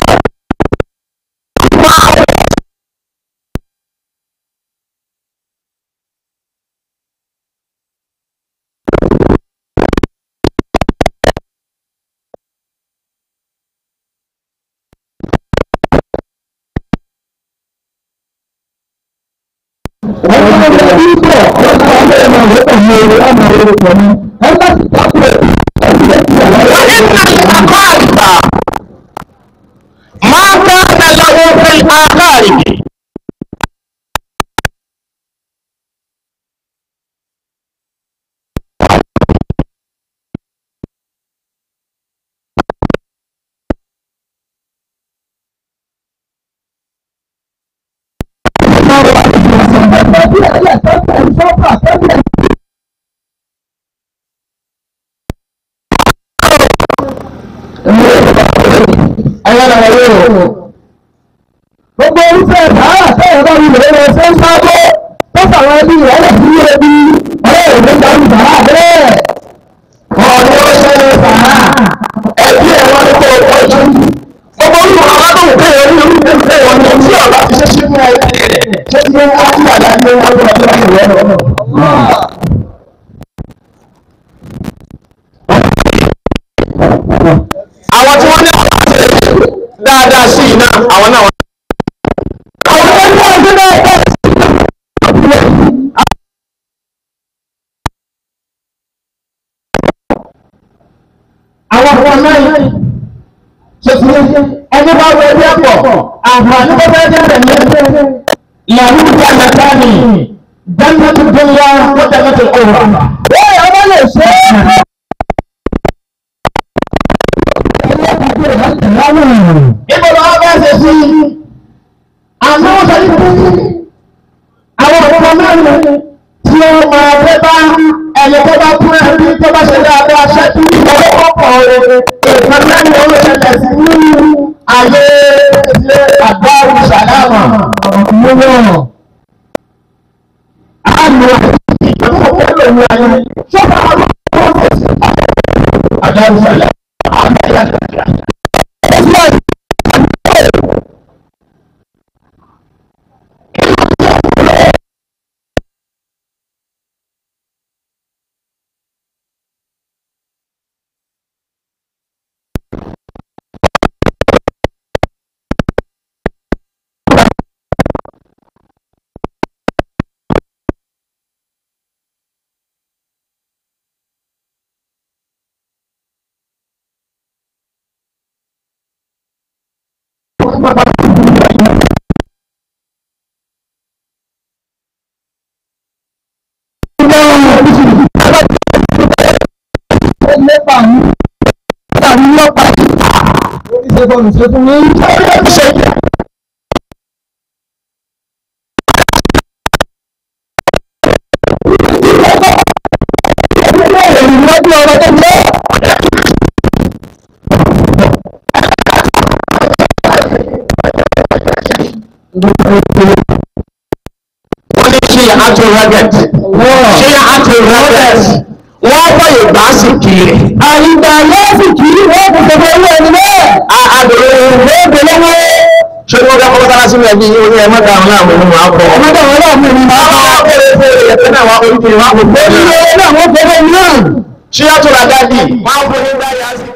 ما كان له في الآخرة Gbogbo orúfẹ́ sàárà tẹ́yẹ̀ bá wí lè ṣe ń sábó tó sàwọn ẹbí rẹ̀ lè fi ebi ọ̀rẹ́ ìwé gbàgbé sàárà bẹ́ẹ̀. ọ̀rọ̀ ṣẹlẹ̀ sàrà ẹbí ẹ̀ wọ́n ní kó o tọ́jú. gbogbo olùkọ́ aládùn pé orí orúkọ pé wọn ní tí ọ̀rọ̀ ti ṣe ṣe fún ẹ ṣé tí wọ́n á ti àdá ní wọn lọ́wọ́ tó ń wọ̀ ọ́. àwọn tí wọ́n ní àwọn àti dáadáa sí iná àwọn náà. àwọn tó ń bọ̀ ọdún náà bọ̀. Àwọn ọmọ náà ṣe ti ẹni bá wọ ẹbí ẹ̀pọ̀ àǹfààní tó fẹ́ jẹ́ rẹ̀ ní ẹgbẹ́ ìyàwó ìgbà àgbàtà ni jẹ́nẹ́tì dúnlá ó jẹ́nẹ́tì ọ̀rọ̀. Bẹ́ẹ̀ ọmọ lè ṣe é. Ibo lọ́wọ́ bá ṣe sí àmọ́ wọ́n sọ ní pé àwọn ọmọ náà tí ó máa fẹ́ bá ẹni tó bá kú ẹbí tó bá ṣe dáadáa ṣẹ́kù ìwọ́n kọ̀ọ̀kan ìkan lẹ́nu ó ṣẹlẹ̀ sí nínú ayé ilé àgbà ìṣàlámà múlò. Àmì ìjọba owó lòun ayé ṣọ́kà àwọn ọmọ ọ̀sẹ̀ àgbà ìṣàlámà àmì ìyàtọ̀. wọ́n ní ṣe àtò rẹ́gẹ̀t ṣe àtò rẹ́gẹ̀t wọ́n fọyọ̀ gbà sí kiri. àyíká yóò sì kiri wọ́n kò tẹ̀lé owó ẹni bẹ́ẹ̀. àbẹ̀rẹ̀ ìwé ìgbélé wọ́n. ṣé wọ́n fẹ́ kọ́ sára sí mi ẹbí yìí ó ní ẹ mọ́ta àwọn àwọn ọmọ àpọ̀. ọmọdé àwọn ọlọ́run mi ni máa ń bá fẹ́rẹ̀ fẹ́rẹ̀ ẹ̀fẹ́ náà wá oríkèé wá kò fẹ́. orí owó náà wọ́n fẹ́rẹ̀ náà. ṣé àtò rẹ́gẹ̀dì máa ń fọ́ni dáyà sí.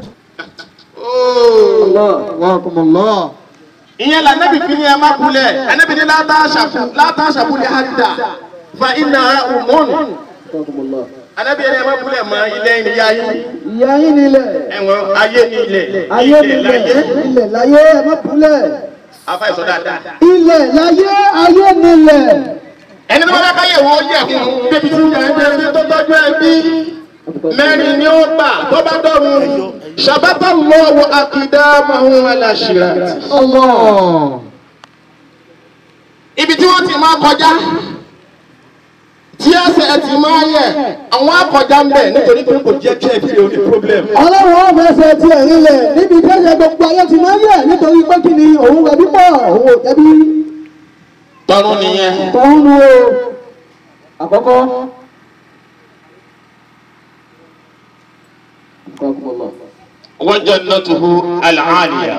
ìyẹn la nẹ́bi fi ni ẹ má kulẹ̀ ẹnẹ́bi ni látà ṣàkúlẹ̀ hàdà fa iná umonu ẹnẹ́bi ni ẹ má kulẹ̀ mọ ilé ìyá yín ìyá yín nílẹ̀ ẹ̀wọ̀n ayé ní ilẹ̀ ayé ilẹ̀ nílẹ̀ láyé ilẹ̀ láyé ẹ má kúlẹ̀ afa ìsọ dáadáa. ilẹ̀ láyé ayé nílẹ̀ ẹni tó bá bá káyè wọ́n yẹ fún un débi tí yẹn ń bẹ tó tọ́jú ẹbí mẹ́rin ni ó gbà tó bá dọ̀rùn ṣàbátà lọ́wọ́ akídá mahun aláṣírà. ibi tí wọ́n ti máa kọjá tí ẹsẹ̀ ẹ ti máa yẹ àwọn akọjá ń bẹ̀ nítorí pé kò jẹ́ kí ẹ fi òní problem. ọlọ́run ó fẹsẹ̀ tiẹ̀ nílẹ̀ níbi tẹ́sẹ̀ gbogbo ayé ti máa yẹ̀ nítorí pé kí ni òun rẹ̀ bípọ̀ òun ò jẹ́bi tọrún nìyẹn. tọ́hún nu o àkọ́kọ́ wọ́n jẹ́ nọ́tùhù àlàáníyà.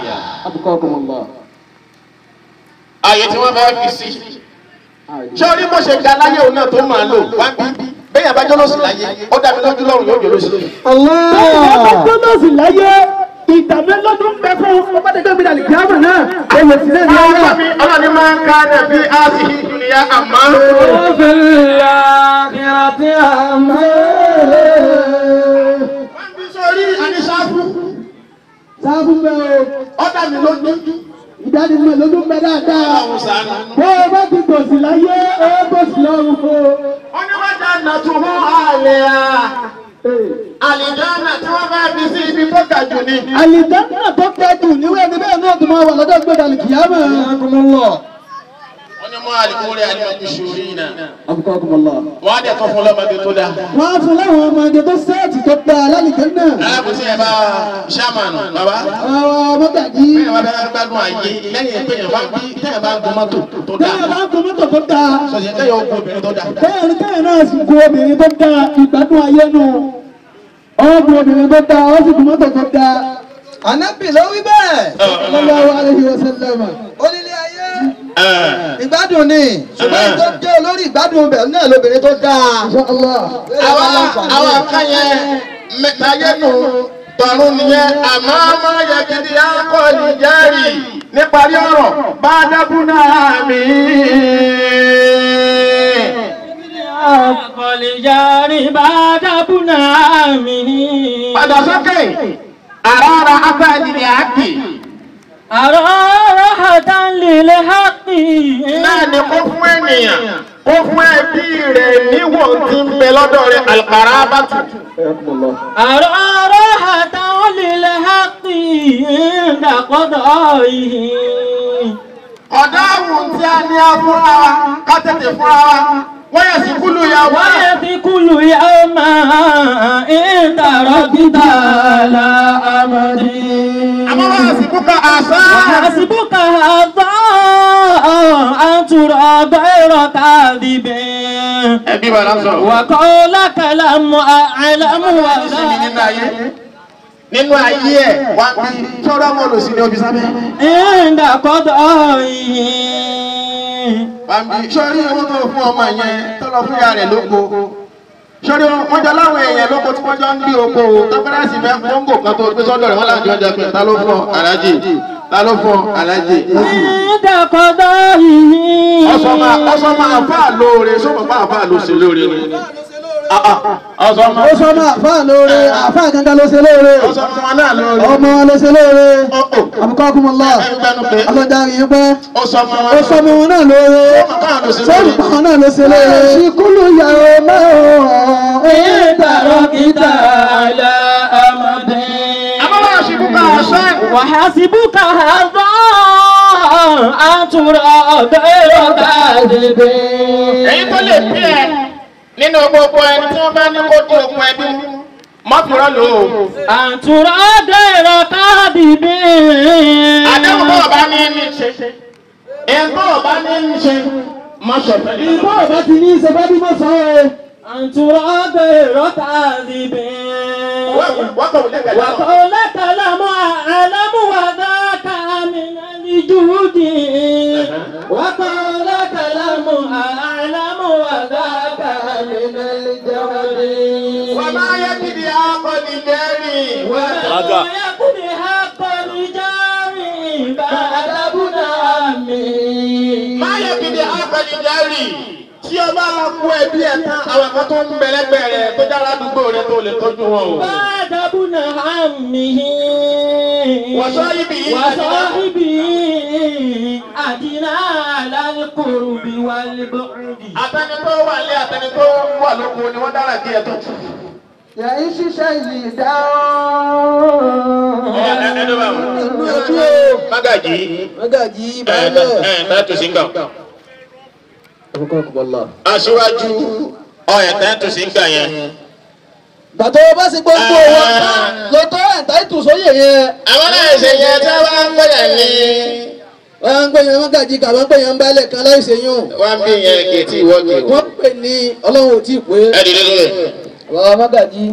ààyè tí wọ́n bá fi sí. ṣé orí bó ṣe ga láyé òun náà tó máa lò wá bí bẹ́ẹ̀ yẹn bá jọ́ lọ́sùn láyé ó dàbí lójú lọ́rùn yóò jẹ́ lóṣù. ọlọ́ọ̀lọ́sì láyé ìdàmé lọ́dún bẹ fún ọmọdégbé mi dàlí kíámà náà èyí sì lẹ́nu ọ̀rọ̀. ọlọ́ni máa ń ká nàbí áàsì ìdùnnìyà àmọ́. wọ́n fi sórí àníṣàfù sáfù bẹ́ẹ̀ o ó dàbí lójú. ìdánimọ̀ lọ́dún bẹ dáadáa. ọlọ́run sànù. bó o bá ti tòsí láyé ó bòsí lọ́rùn fún o. wọ́n ní wọ́n jẹ́ nàtúhù àlẹ́ à. àlìjáná tí wọ́n bá fi sí ibi tó ga jù ni. àlìjáná tó kẹjù níwé ẹni bẹ́ẹ̀ náà tó máa wà lọ́dọ̀ gbé dàlí kíámà. wọ́n ní mọ́ àlìkúrẹ́ àlìmọ́jú ṣòrí náà. wọ́n á dẹ̀ tán fún lọ́mọdé tó dáa. wọ́n á fún láwọn ọmọdé tó sẹ́ẹ̀tì tó gba alálìjẹ́ náà. alábòsí ẹ̀ bá ṣáàmánù bàbá. àwọn mọ́gàjì bẹ́ẹ̀ bá bẹ́ẹ̀ gbádùn àyè lẹ́yìn pé yẹn bá bí tẹ́yẹ̀ bá gun mọ́tò tó dáa. tẹ́yẹ̀ bá ń kó mọ́tò tó dáa. sọ̀yẹ́ tẹ́yẹ̀ ó gun obìnrin tó dáa. tẹ́yẹ̀ ní tẹ́yẹ̀ náà sì gun obìnrin tó dáa ìgbádùn ayé nù. ọ̀gbìn obìnrin tó dáa ó sì gun mọ́tò tó dáa. ànábì ló wí bẹ́ẹ̀ sallallahu alaihi wasallam. onílé ayé ìgbádùn ni ṣùgbọ́n tó jẹ́ olórí ìgbádùn bẹ̀ náà lóbìnrin tó dáa. Allah. àwa àwa kan yẹn mẹ́tayé nù tọ̀run nìyẹn àmọ́ máa yẹ gidi akọ́ni jẹ́rì níparí ọ̀rọ̀ bá dábúná mi. Àkọlìjàrí bá dábùnà mi. padà sókè àràrà afẹ́nìyàn àkì Àrọ́rọ́ àtàlélẹ̀ hápì. náà ni kó fún ènìyàn kó fún ẹbí rẹ̀ níwọ̀n tí ń bẹ lọ́dọ̀ rẹ̀ alqarabatu. Àrọ́rọ́ àtàlélẹ̀ hápì. Ìdàkọ́dọ̀ yìí. ọ̀dọ́ àwùn tí a ní a fúnra wa ká tètè fúnra wa wọ́n yẹ sí kúlù ìyàwó Wọ́n rẹ̀. yẹ fi kúlù yá máa ń dàrọ́ kíta láàmàdí. àmọ́ wọ́n yẹ sí kúkà àṣà. وحسبك هذا أن ترى غير كاذب ẹbí wa lásán. وقولك لم أعلم sinmi ولا nínú ayé nínú ayé ẹ̀ wá bí sọ́dọ̀ mọ́ lò sí ní omi sábẹ́. عند قضائه Bàbí sọ́rí owó tó fún ọmọ yẹn tó lọ fún ìyá rẹ̀ lóko. Sọ́rí wọ́n jọ láwọn èèyàn lóko tí wọ́n jọ ń gbé oko o. Tọ́pẹ́rẹ́sì fẹ́ kóńgò kan tó gbé sọ́dọ̀ rẹ̀ wọ́n láti ọjà pé ta ló fún ọ alájì ta ló fún ọ alájì. عند قضائه Ọsọ máa ọsọ máa fà lóore sọ́mọ̀ fà fà ló ṣe lóore ni. ọ̀sán ọmọ ó sọ ọmọ àfáà lóore àfáà gangan ló ṣe lóore ọ̀sán ọmọ náà lórí ọmọ wọn ló ṣe lóore àbùkọ́ ọkùnmọ̀lá ẹgbẹ́nu pé ọlọ́jà yìí pẹ́ ọ̀sán ọmọ ó sọ ọmọ wọn náà lóore sọ́ọ̀lù pàwọn náà ló ṣe lóore. ṣìkúlù yàrá mẹ́wọ̀n ìtàrọ̀kìtà àlà àmàdé. àbáwọ̀ àṣìbùkà ọ̀sán وحسبك هذا أن ترى غير كاذب èyí tó lè bí ẹ nínú gbogbo ẹni tí wọ́n bá ní kó dín okun ẹbí mọ́fìrọ́ lò ó. أن ترى غير كاذب àdéhùn bọ́ọ̀ bá ní ní ṣe èyí bọ́ọ̀ bá ní ní ṣe mọ́ ṣọ̀fẹ́ ní ìbọn ọba ti ní ìṣe bá bí mo sọ ọ́ أن ترى غير كاذب wọ́kọ̀ wọlé kẹlẹ́ náà. وقولك لم أعلم وذاك من الجود وقولك لم أعلم وذاك من الجود وما يكفي عقل جاري Aga. وما يكن حق الجار بعد ابن عمي má yẹ kí ni àgbẹ̀lì jẹ́rì tí o bá lọ kú ẹbí ẹ̀ tán àwọn kan tó ń bẹ lẹ́gbẹ̀ẹ́ rẹ̀ tó jára àdúgbò rẹ̀ tó lè tọ́jú wọn o. بعد ابن عمه وصاحبه وصاحبه أدنى على القرب والبعد àtẹni tó wà lé àtẹni tó wà lóko ni wọ́n dára kí ẹ tó. yàrá ṣiṣẹ́ yìí dá ẹni bá wọn. mágàjì mọ́gàjì ẹ ìbálẹ̀. ẹ tẹ́tù sí nǹkan. àbùkọ́ ọkùnmọ̀lá. aṣíwájú ọ̀yẹ̀ tẹ́tù sí nǹkan yẹn. bàtọ́ bá sì gbogbo wọn lọ tó ẹ̀ńtà ìtùsóyè yẹn. àwọn náà ṣe yẹn tí wọ́n ń gbẹ̀yẹ̀ ní. wọ́n ń pè yẹn mọ́gàjì kà wọ́n ń pè yẹn ń bálẹ̀ kan láìsè yún. wọ́n bí yẹn kìtì wọ́ọ̀kì. wọ́n pè ní ọlọ́run ò tí ì pé. ẹ dìde lórí. bàbá mọ́gàjì.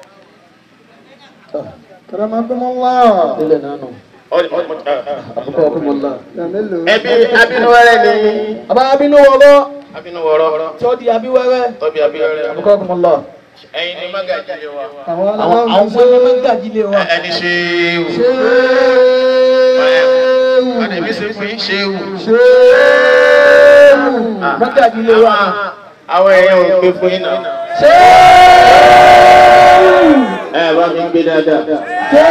kàrà máa bẹ́ mọ́ wá. ilẹ̀ náà nù. àbùkọ́ ọkùnmọ̀lá. ẹbí abínúwẹ́rẹ́ ni. bàbá abínú wọlọ́ abínúwọ̀rọ̀ tí ó di abíwẹ́rẹ́. tọ́bi abínúwẹ́rẹ́. àbùkọ́ ọkùnmọ̀lá. ẹ̀yin ni mágàjì lé wa. àwọn àwọn ọmọ ẹni mọ́gàjì lè wà. ẹni ṣe é wù. Adèmí ṣe fún yín ṣe é wù. mọ́gàjì lè wà. Àwọn èèyàn ò pé fún yín náà. Ẹ bá mi gbé dáadáa.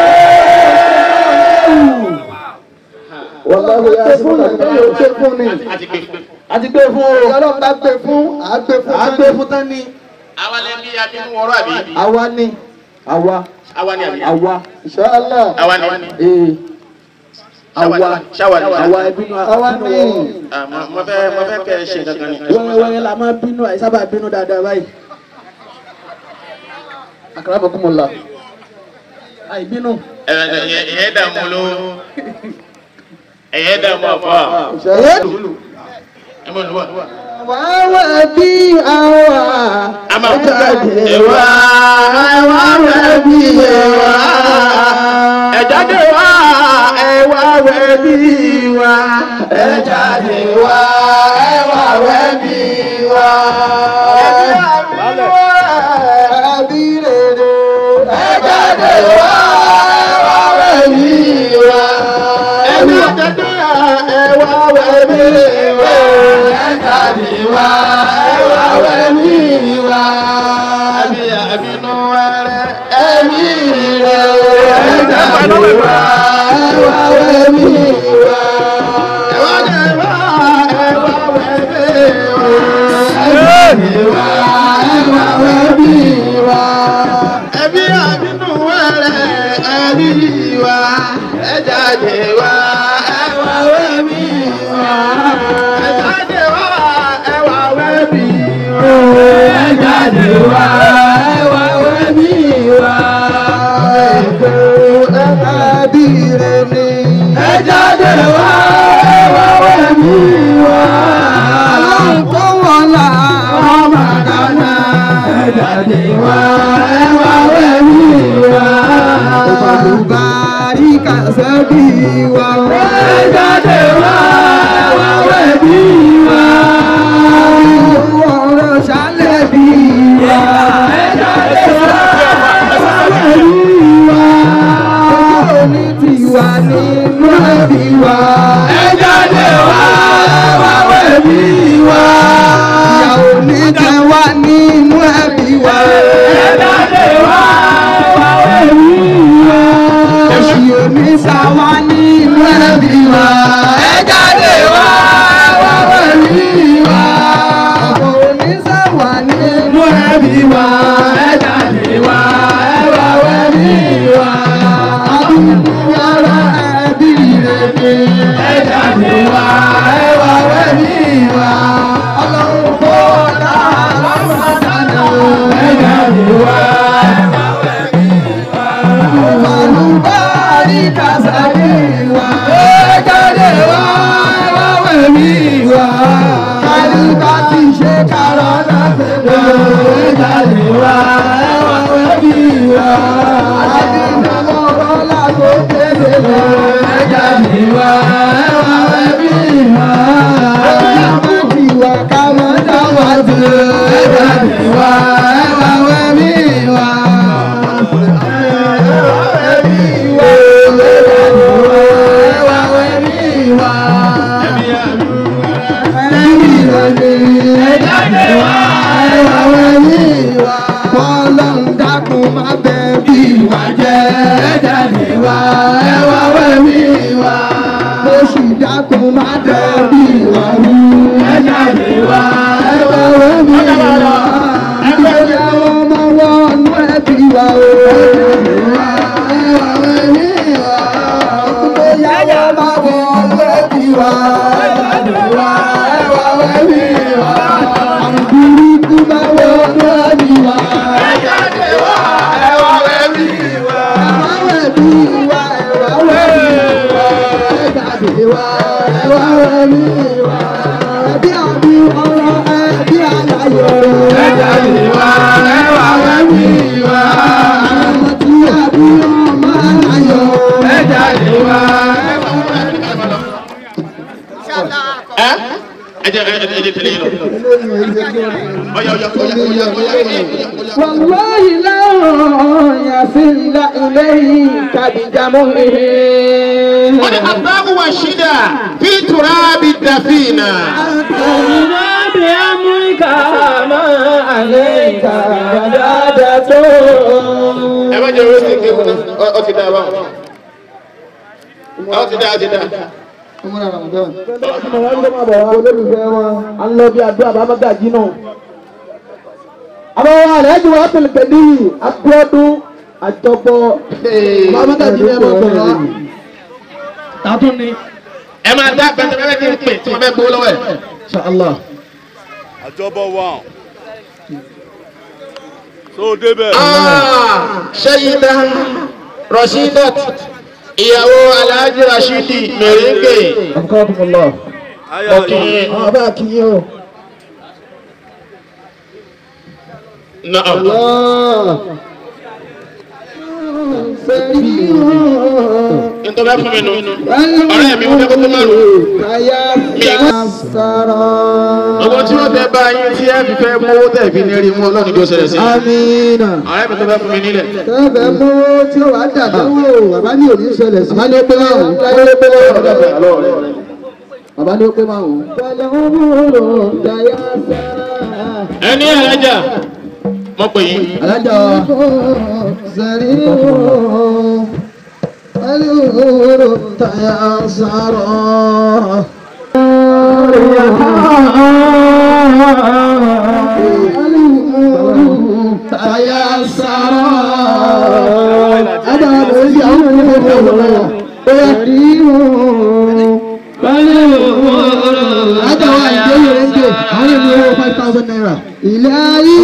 wàláhùn yà sí fún àti yóò ṣe fún ni. A ti gbé fún. a ti gbé fún o. ọlọ́run bá gbé fún à á gbé fún tán. à á gbé fún tán ni. Àwa lè bí abínú wọ̀rọ̀ àbí. àwa ni àwa Àwa ni àbí. àwa inshallah. Àwa ni. ee àwa Ṣáwa ni. àwa ẹbínú àwa ni. Ah, mo- Mo fẹ́ mo fẹ́ kẹ́ ẹ ṣe kankan ni. wẹ́rẹ́wẹ́rẹ́ la máa bínú àìsábà bínú dáadáa báyìí. àkàrà bọ̀ kú mọ̀ la. àìbínú. Ẹ ẹ ẹ ẹ dààmú ló. Ẹ̀yẹ́ dààmú àfọ́. inshallah. Ẹ mọ̀ lùwà. wàá bí àwa. A máa ń jáde wá. wá wá bí àwa. Ẹ jáde wá. Ẹ wá wẹ̀ bí wá. ẹ jáde wá ẹ wá wẹ́ bí wá. Ẹbí rere ẹ jáde wá ẹ wá wẹ́ bí wá. Ẹbí jáde wá. Ẹ wá wẹ̀ bí wá. ẹ jáde wá ẹ wá wẹ́ bí wá. Ẹbí àbínú wẹ́rẹ́. Ẹbí rere ẹ jáde wá ẹ wá wẹ́ bí wá. Ẹ wá dé wá. Ẹ wá wẹ̀ bí wá. Ẹbí àbínú wẹ́rẹ́. Ẹbí wá. Ẹ jáde wá. Ẹ wá wẹ̀ bí wá. Ẹ jáde wá. Ẹ wá wẹ̀ bí wá. Ìyàwó ní jẹ wá nínú ẹbí wa. ẹ jẹ ẹ ẹ ẹ tẹlẹ yìí lọ. ọyọ ọyọ ọyọ ọyọ ọyọ ọyọ. والله لا يصل إليك بجمله wọ́n ní àbáwò wà ṣídà fi tùràbì dàfínà. بأمرك ما عليك عدادته ẹ má jẹ owó sí kéwù náà ọ ti dá a báwọn. ọ ti dá a ti dá a. olólùfẹ́ wọn a ń lọ bí àdúrà bá mágàjì náà. àwọn àlejò wa pèlè pẹ̀lú Abíọ́dún àjọpọ̀ bá mágàjì náà máa bọ̀ wá. tààtún ni. ẹ máa dá bẹ́ẹ̀ bẹ́ẹ̀ kí n pè tí wọ́n bẹ́ẹ̀ gbowó lọ́wọ́ ẹ̀. Inshallah. àjọbọ wà tó débẹ̀. ṣẹ́yìndà rashidat ìyàwó alhaji rashidi mèrèǹgè Akramakumullah. ayé ọkì àwọn bá kí yín o. náà. Allah. nítorí fún mi nù ọ̀rẹ́ mi wọ́n fẹ́ kó tó máa lò. owó tí wọ́n tẹ bá yín tí ẹ fi fẹ́ mú owó tẹ̀ fi ní rí mú ọlọ́run tó ṣẹlẹ̀ sí. Amina. ọ̀rẹ́ mi tó fẹ́ fún mi nílẹ̀. Tẹ́fẹ̀ mú tí ó wà dàdánwò, bàbá ní òní ṣẹlẹ̀ sí. Bàbá ní ó pé máa wò. Bàbá ní ó pé máa wò. Bàbá ní ó pé máa wò. ẹni alájà mọ pé yín. Alájà wa. Sẹ̀rí Alúhùrù tàyà sàrọ̀. Alúhùrù tàyà sàrọ̀. Adá ló ń yà wọ́n ní ọjọ́ ìwọ̀n. Bóyá rí wọn. Adá wa ìdí yóò ń gbé. Àwọn ènìyàn owó five thousand naira. Ilé ayé.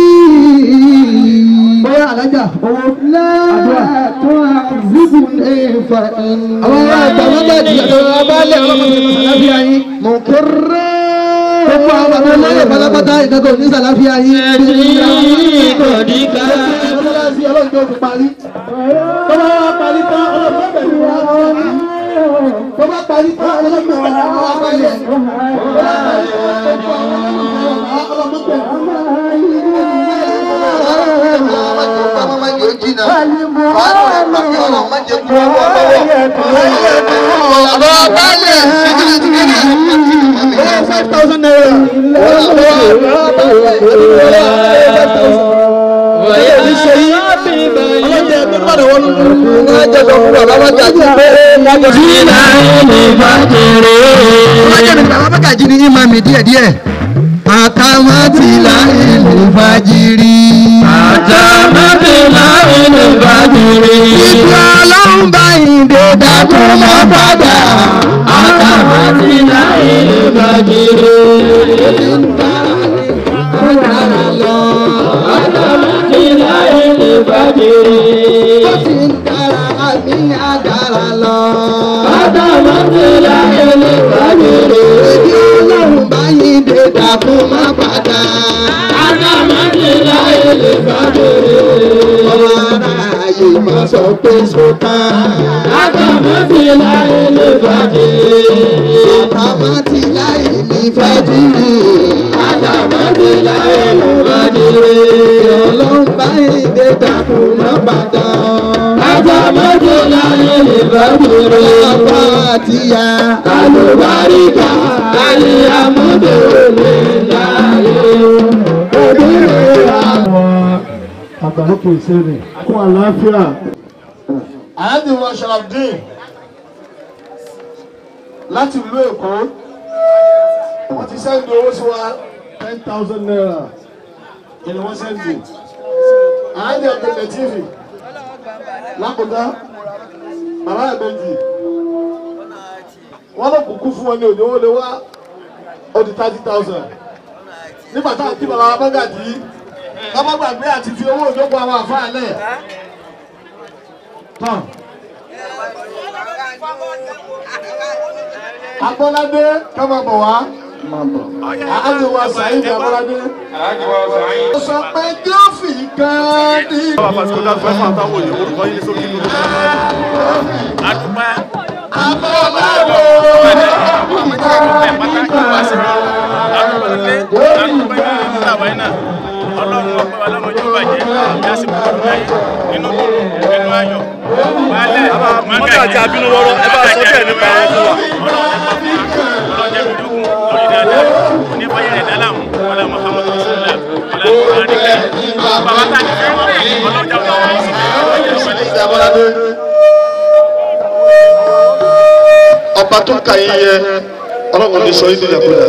Bóyá alájà owó. Àdúrà. Zibu ní ìfà ẹni. Àwọn ará àgbàlagbà jì àtàwọn abálẹ̀ ọlọ́mọdé sàláfíà yín. Mọ̀ kéré. Gbogbo àwọn bàbá olóyè pátápátá ìdájọ́ ní sàláfíà yín. Kò ní ká. Ọlọ́sí ọlọ́jọ́ fi parí. Bọ́lá wa parí tán ọlọ́pàá pẹ̀lú wa. Bọ́lá parí tán ọlọ́pàá pẹ̀lú wa. Bọ́lá parí tán ọlọ́pàá pẹ̀lú wa. Five thousand naira. Bákàjí ni ìmọ̀ mi díẹ̀díẹ̀. Àtàwọn ti láyé lè fàjírí. Àtàwọn ti láyé lè fàjírí. Ìgbà ọlọ́run bá ìdè dákun mọ́ padà. Àtàwọn ti láyé lè fàjírí. Àtàwọn lọ. Àtàwọn ti láyé lè fàjírí. Ó ti ń dára àmì àgàrà lọ. Àtàwọn ti láyé lè fàjírí. Ìgbà ọlọ́run bá ìdè dákun mọ́ padà. Àtàwọn ti láyé lè fàjírí. Ọmọ ara láyé máa sọ pé sọ́tàn. Àtàmátì láyé lè bàjẹ́. Àtàmátì láyé ní fàjìrì. Àtàmátì láyé lè bàjẹ́. Ọlọ́run báyìí dé dàkún náà bàtà. Àtàmátì láyé lè bàjẹ́. Bàbá àtìyá àlùbáríkà. Àlè àmúdò lè láyé. Òbí àwọn àgbàlókè ìṣẹ́ni. Kún àlàáfíà. àyájú wa sharafdin láti ìlú èkó wọ́n ti sẹ́ndì owó sí wa ten thousand naira ìní wọ́n sẹ́ndì àyájú ẹgbẹ̀lẹ̀ tv lákòókò bàbá ẹ̀mẹ́jì wọ́n lọ kúkú fún wọn ní òní owó lé wá ó di thirty thousand nígbà tá à ń kí bàbá wa bọ́gàdì ká má gbàgbé àti fi owó ìjókòó àwọn àfáà lẹ̀ tán. Agbọ́ládé ká máa bọ̀ wá. Àájò wa Sàyídì Agbọ́ládé. Ó sọ pé Gíọ́fì kan ní. bàbá pàṣẹ kó dáa fẹ́ fún àtàwọn òye orúkọ yín ní sókè ló Agbọ́ládé. ọlọ́run ọpẹ́ wa lọ́mọ yóò bàjẹ́ yásí kúrò láyé nínú nínú ayọ̀ baálẹ̀ mọ́gàjì abínú wọ́rọ́ ẹ bá sọ bẹ́ẹ̀ nípa wọn fún wa. ọlọ́jà mi dúkùn lórí dáadáa ní báyìí rẹ̀ dálà mú ọlá muhammadu rasulillah ọlá muhammadu bàbá tá a ti fẹ́ ọlọ́jà ọlọ́jà wọn sì fẹ́ ọlọ́jà Ọba tó kà yín yẹ ọlọ́run ní sọ yín ní ìyàkúdà.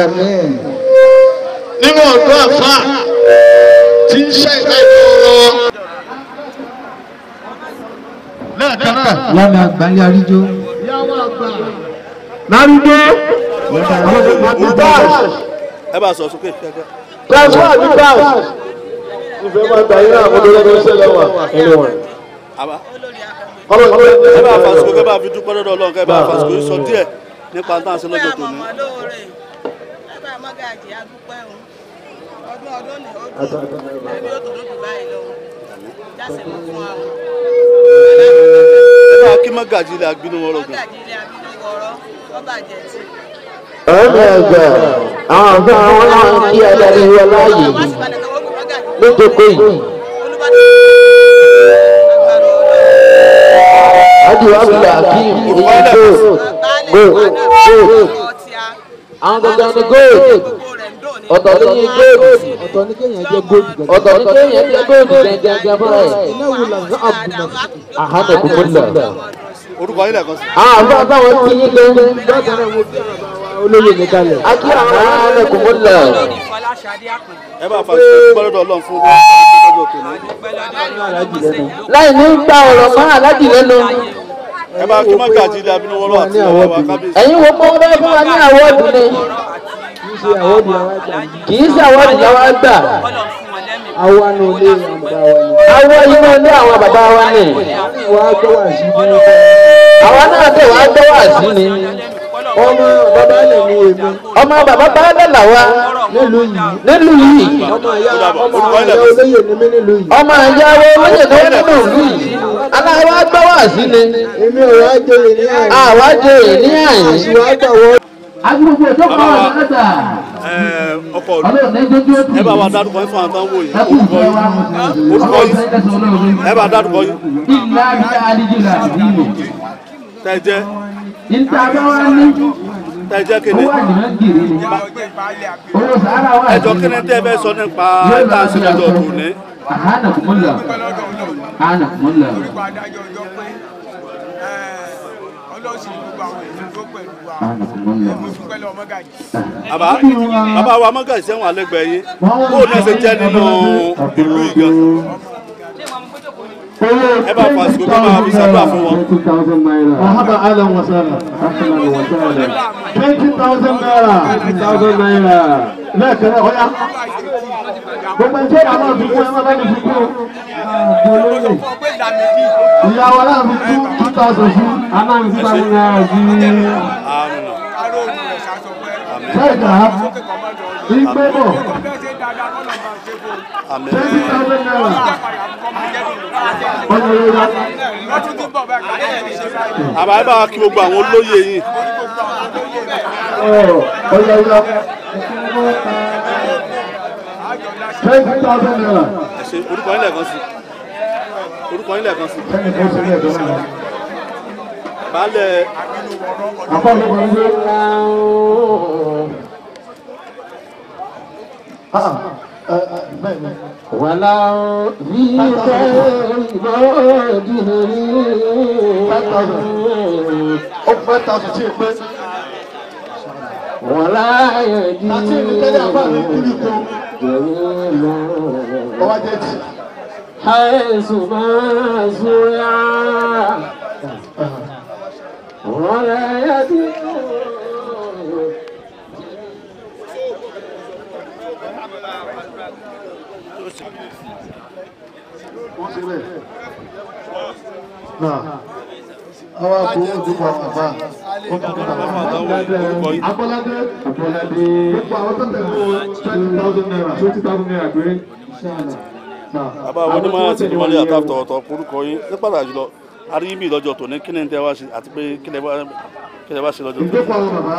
Nínú ọ̀dọ́ àfa tí ń ṣe ìgbà ìfọwọ́. Lẹ́ẹ̀kan náà. Lábẹ́ àgbáyé àríjó. Lárúgbó. ẹ bá sọ sókè kíákíá. Transfer ní cash. Ìfẹ́ máa gbà yín náà mọ́tò lọ́dún sẹ́lẹ̀ wà ẹni wọn. àbá Ọlọ́run ẹ bá fàṣikò kẹ bá fi dúpẹ́ lọ́dọ̀ ọlọ́run kẹ bá fàṣikò yìí sọ díẹ̀ nípa tá à ń ṣe lọ́jọ́ tòní. Bàbá Mọ́gàjì adúpẹ́ o. Ọdún ọdún ni ó dùn. Ẹbí ó tòdó jù báyìí lọ. Jáse mú fún wa o. ẹ bá kí mọ́gàjì ilẹ̀ agbínú wọ́rọ̀ gan. Mọ́gàjì ilé abínú wọ̀rọ̀ wọ́n bàjẹ́ tì. ọ̀rẹ́ ẹ̀gbẹ́ àwọn ọ̀gá wọn náà ń kí adarí wọn láàyè Wọ́n sì balẹ̀ kọ́wọ́ Mọ́gàjì. lójókòó yìí. Adi Abdul Hakim èyí gold gold gold àwọn gangan ni gold ọ̀tọ̀ ní ní gold Ọ̀tọ̀ ní kéèyàn jẹ́ góòlù gẹ̀gẹ́. ọ̀tọ̀ ní kéèyàn jẹ́ gold gẹ́gẹ́ fúnra ẹ̀. Iná wo là ń gbọ́ àbùnà? àhánà kúkú lọ. orúkọ yín lẹ́ẹ̀kan sí. àwọn àbá táwọn ti yín gan. Bákan náà mo bí olóyè mi kalẹ̀. a kí àwọn àhánà kúkú lọ. Fọláṣadé Àpọ̀n. ẹ bá fàṣikò dúpẹ́ lọ́dọ̀ ọlọ́run fún wọn lọ́jọ́ tòní. Alájì lẹ́nu. láì ní gba ọ̀rọ̀ mọ́ aláàjì lẹ́nu. ẹ bá kí mọ́gàjì ilẹ̀ agbínú wọ́rọ̀ àti ọ̀rọ̀ wa kábíyèsí. ẹ̀yin wo kó fẹ́ fún wa ní àwọ̀dù ni Kì í ṣe àwọ̀dù àwọn àgbà. kì í ṣe àwọ̀dù làwọn gbà. Kọ́lọ̀ fún wọn lẹ́mìí. Àwa ni olè àmọ̀dá wa ni. àwọ̀ inú ilé àwọn bàbá wa ni. Wọ́n á gbọ́ wà sí bí àwa náà tẹ̀ wá gbọ́ wá sí ni. ọmọ bàbá lè ní èmi ọmọ bàbá bá dàlà wa nílùú yìí. nílùú yìí. Ọmọ ìyá ọmọ orúkọ ìyá yín lẹ́ẹ̀kan sí. olóyè ni mí nílùú yìí. ọmọ ìyàwó olóyè tó ń nínú ìlú yìí. aláwa gbọ́ wá sí ni. Èmi ò wá jòyè ní àyè. àwa jẹ ní àyè. Ìwà gbàwọ́. agbègbè tó kọ́ ọ̀rọ̀ mẹ́ta ẹ ọkọ ìlú ọlọ́run ní jójú ó ẹ bá wa dárúkọ yín fún àwọn táwọn wò yìí ẹkú orúkọ ìfẹ́ yín wa orúkọ ọlọ́run yín ní kẹsàn-án olóore ẹ bá dárúkọ yín ìlà àbíká àdíjìlá ìlú tẹ jẹ níta bá wá ní tẹ jẹ kéde owó àjùmọ̀ gírì ni owó sàárà wà ẹjọ kéde tẹ fẹ́ sọ nípa tá à ń ṣe lọ́jọ́ tòní. àhánà kùmùlà àhánà kùmùlà àhánà kùmùlà. bàbá bàbá wa mọ́gà ìṣẹ́wọ̀n alẹ́gbẹ̀ẹ́ yín kó o náà ṣe jẹ́ nínú ìlú ìgan ẹ bá fọ àsìkò kí máa fi sábà fún wọn. Mahaba Alan Wasala. Twenty thousand naira. Twenty thousand naira. Lẹ́ẹ̀kan náà, ọ̀ya. Gbogbo ẹjọ́ ìyá náà fi kún ẹ má bá mi fi kún. Ìyá wa náà fi kún two thousand sí. A máa ń fi thousand naira sí. àmín Bẹ́ẹ̀ ká ìgbé bọ̀. àmín twenty thousand naira. ọ̀nà ìrora. àbáyé bá wa kí gbogbo àwọn olóyè yìí ọ̀nà ìrora. twenty thousand naira. ẹ ṣe orúkọ yín lẹ́ẹ̀kan sí orúkọ yín lẹ́ẹ̀kan sí ẹnì kan ṣe ní ẹ̀dọ́ náà. baálẹ̀ àpapọ̀ kan gbé. bẹ́ẹ̀ ni. wàlá bí five thousand. ó five thousand tí ì pé. wàlá yẹ̀dí láti ìlú tẹ́lẹ̀ àbá mi kúrì kú. ọwọ́ jẹ́ ti. حيث ما زرع ولا يدين wọ́n ṣe bẹ́ẹ̀. náà àwọn àpò ojúbọ àbá ó kọ́ nípa orúkọ yín Abọ́ládé Abọ́ládé gbogbo àwọn tó tẹ̀lé twenty thousand naira twenty thousand naira péré. bàbá àwọn onímọ̀ àti ìdímọ̀lẹ́ àtàtọ̀ ọ̀tọ̀ orúkọ yín ní pàtàkì jùlọ aríyìnbí lọ́jọ́ tòní kí ni tẹ́ wá ṣe àti pé kí lẹ wá- kí lẹ wá ṣe lọ́jọ́ tòní. ìjókòó àwọn bàbá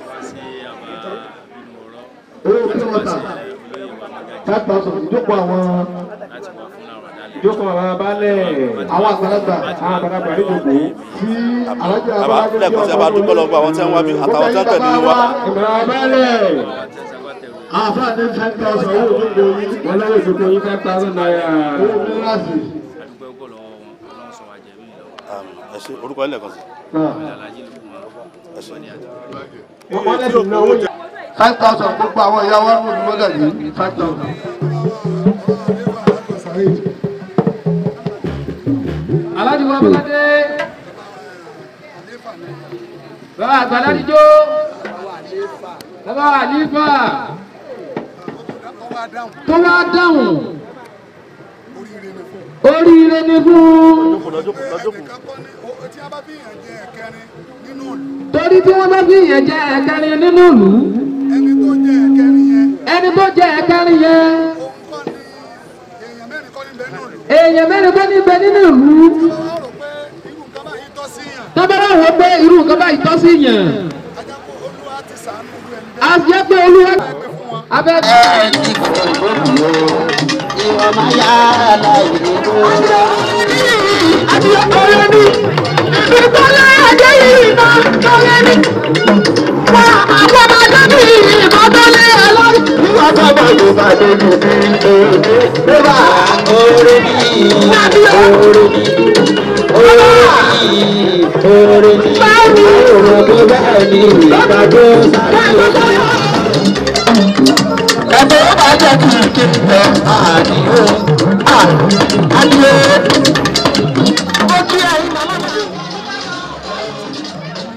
owó kí wọ́n tà five thousand ìjókòó àwọn ìjókòó àwọn abálẹ̀ àwọn àgbàlagbà àwọn àgbàlagbà níjókòó tí alájà bàbá Abọ́ládé lẹ́ẹ̀kan sí abá dúpẹ́ lọ́gbọ́ àwọn tí wọ́n wá bí àtàwọn tí wọ́n tẹ̀lé ní wa ìmọ̀ràn abálẹ̀ àfáà ní five thousand owó ìjókòó yìí wọn lọ́wọ́ ìjókòó yín five thousand naira. owó mílíọ̀nù Àmín. ẹ ṣe orúkọ yín lẹ́ẹ̀kan sí náà. ẹ ṣe. wọ́n lẹ́sìn náwó jẹ. five thousand gbogbo àwọn ìyá wa nínú ìmọ̀lá yìí five thousand. aláàjì wọn bọ́ládé bàbá àgbàlá níjó bàbá àlífà tó wá dáhùn oríire ni fún lọ́jọ́kù lọ́jọ́kù torí tí wọ́n bá fi yẹn jẹ ẹ̀kẹrin nínú ìlú ẹni tó jẹ ẹ̀kẹrin yẹn èèyàn mẹ́rin kọ́ níbẹ̀ nínú ìlú tọ́bẹ̀rẹ̀ wọ́n pé irú nǹkan báyìí tọ́ sí yàn a jẹ́ pé olúwa abẹ́. ọ̀rẹ́ ni ìtọ́lẹ̀ ẹ̀jẹ̀ yìí náà tọ́lẹ̀ ni wà àwọn ọmọdé bí ìmọ̀tọ́lẹ̀ ẹlọ́rí. Nígbà tó bá yóò bá dé ní bí òde, ló bá orí mi, orí mi, orí mi, orí mi, òrò tó bẹ́ẹ̀ ni ìgbà tó sáré. Ẹgbẹ́ ó bá jẹ́ kí kí n bẹ̀ àdìo, àdìo. Ó kí ẹ̀yin màmá mi.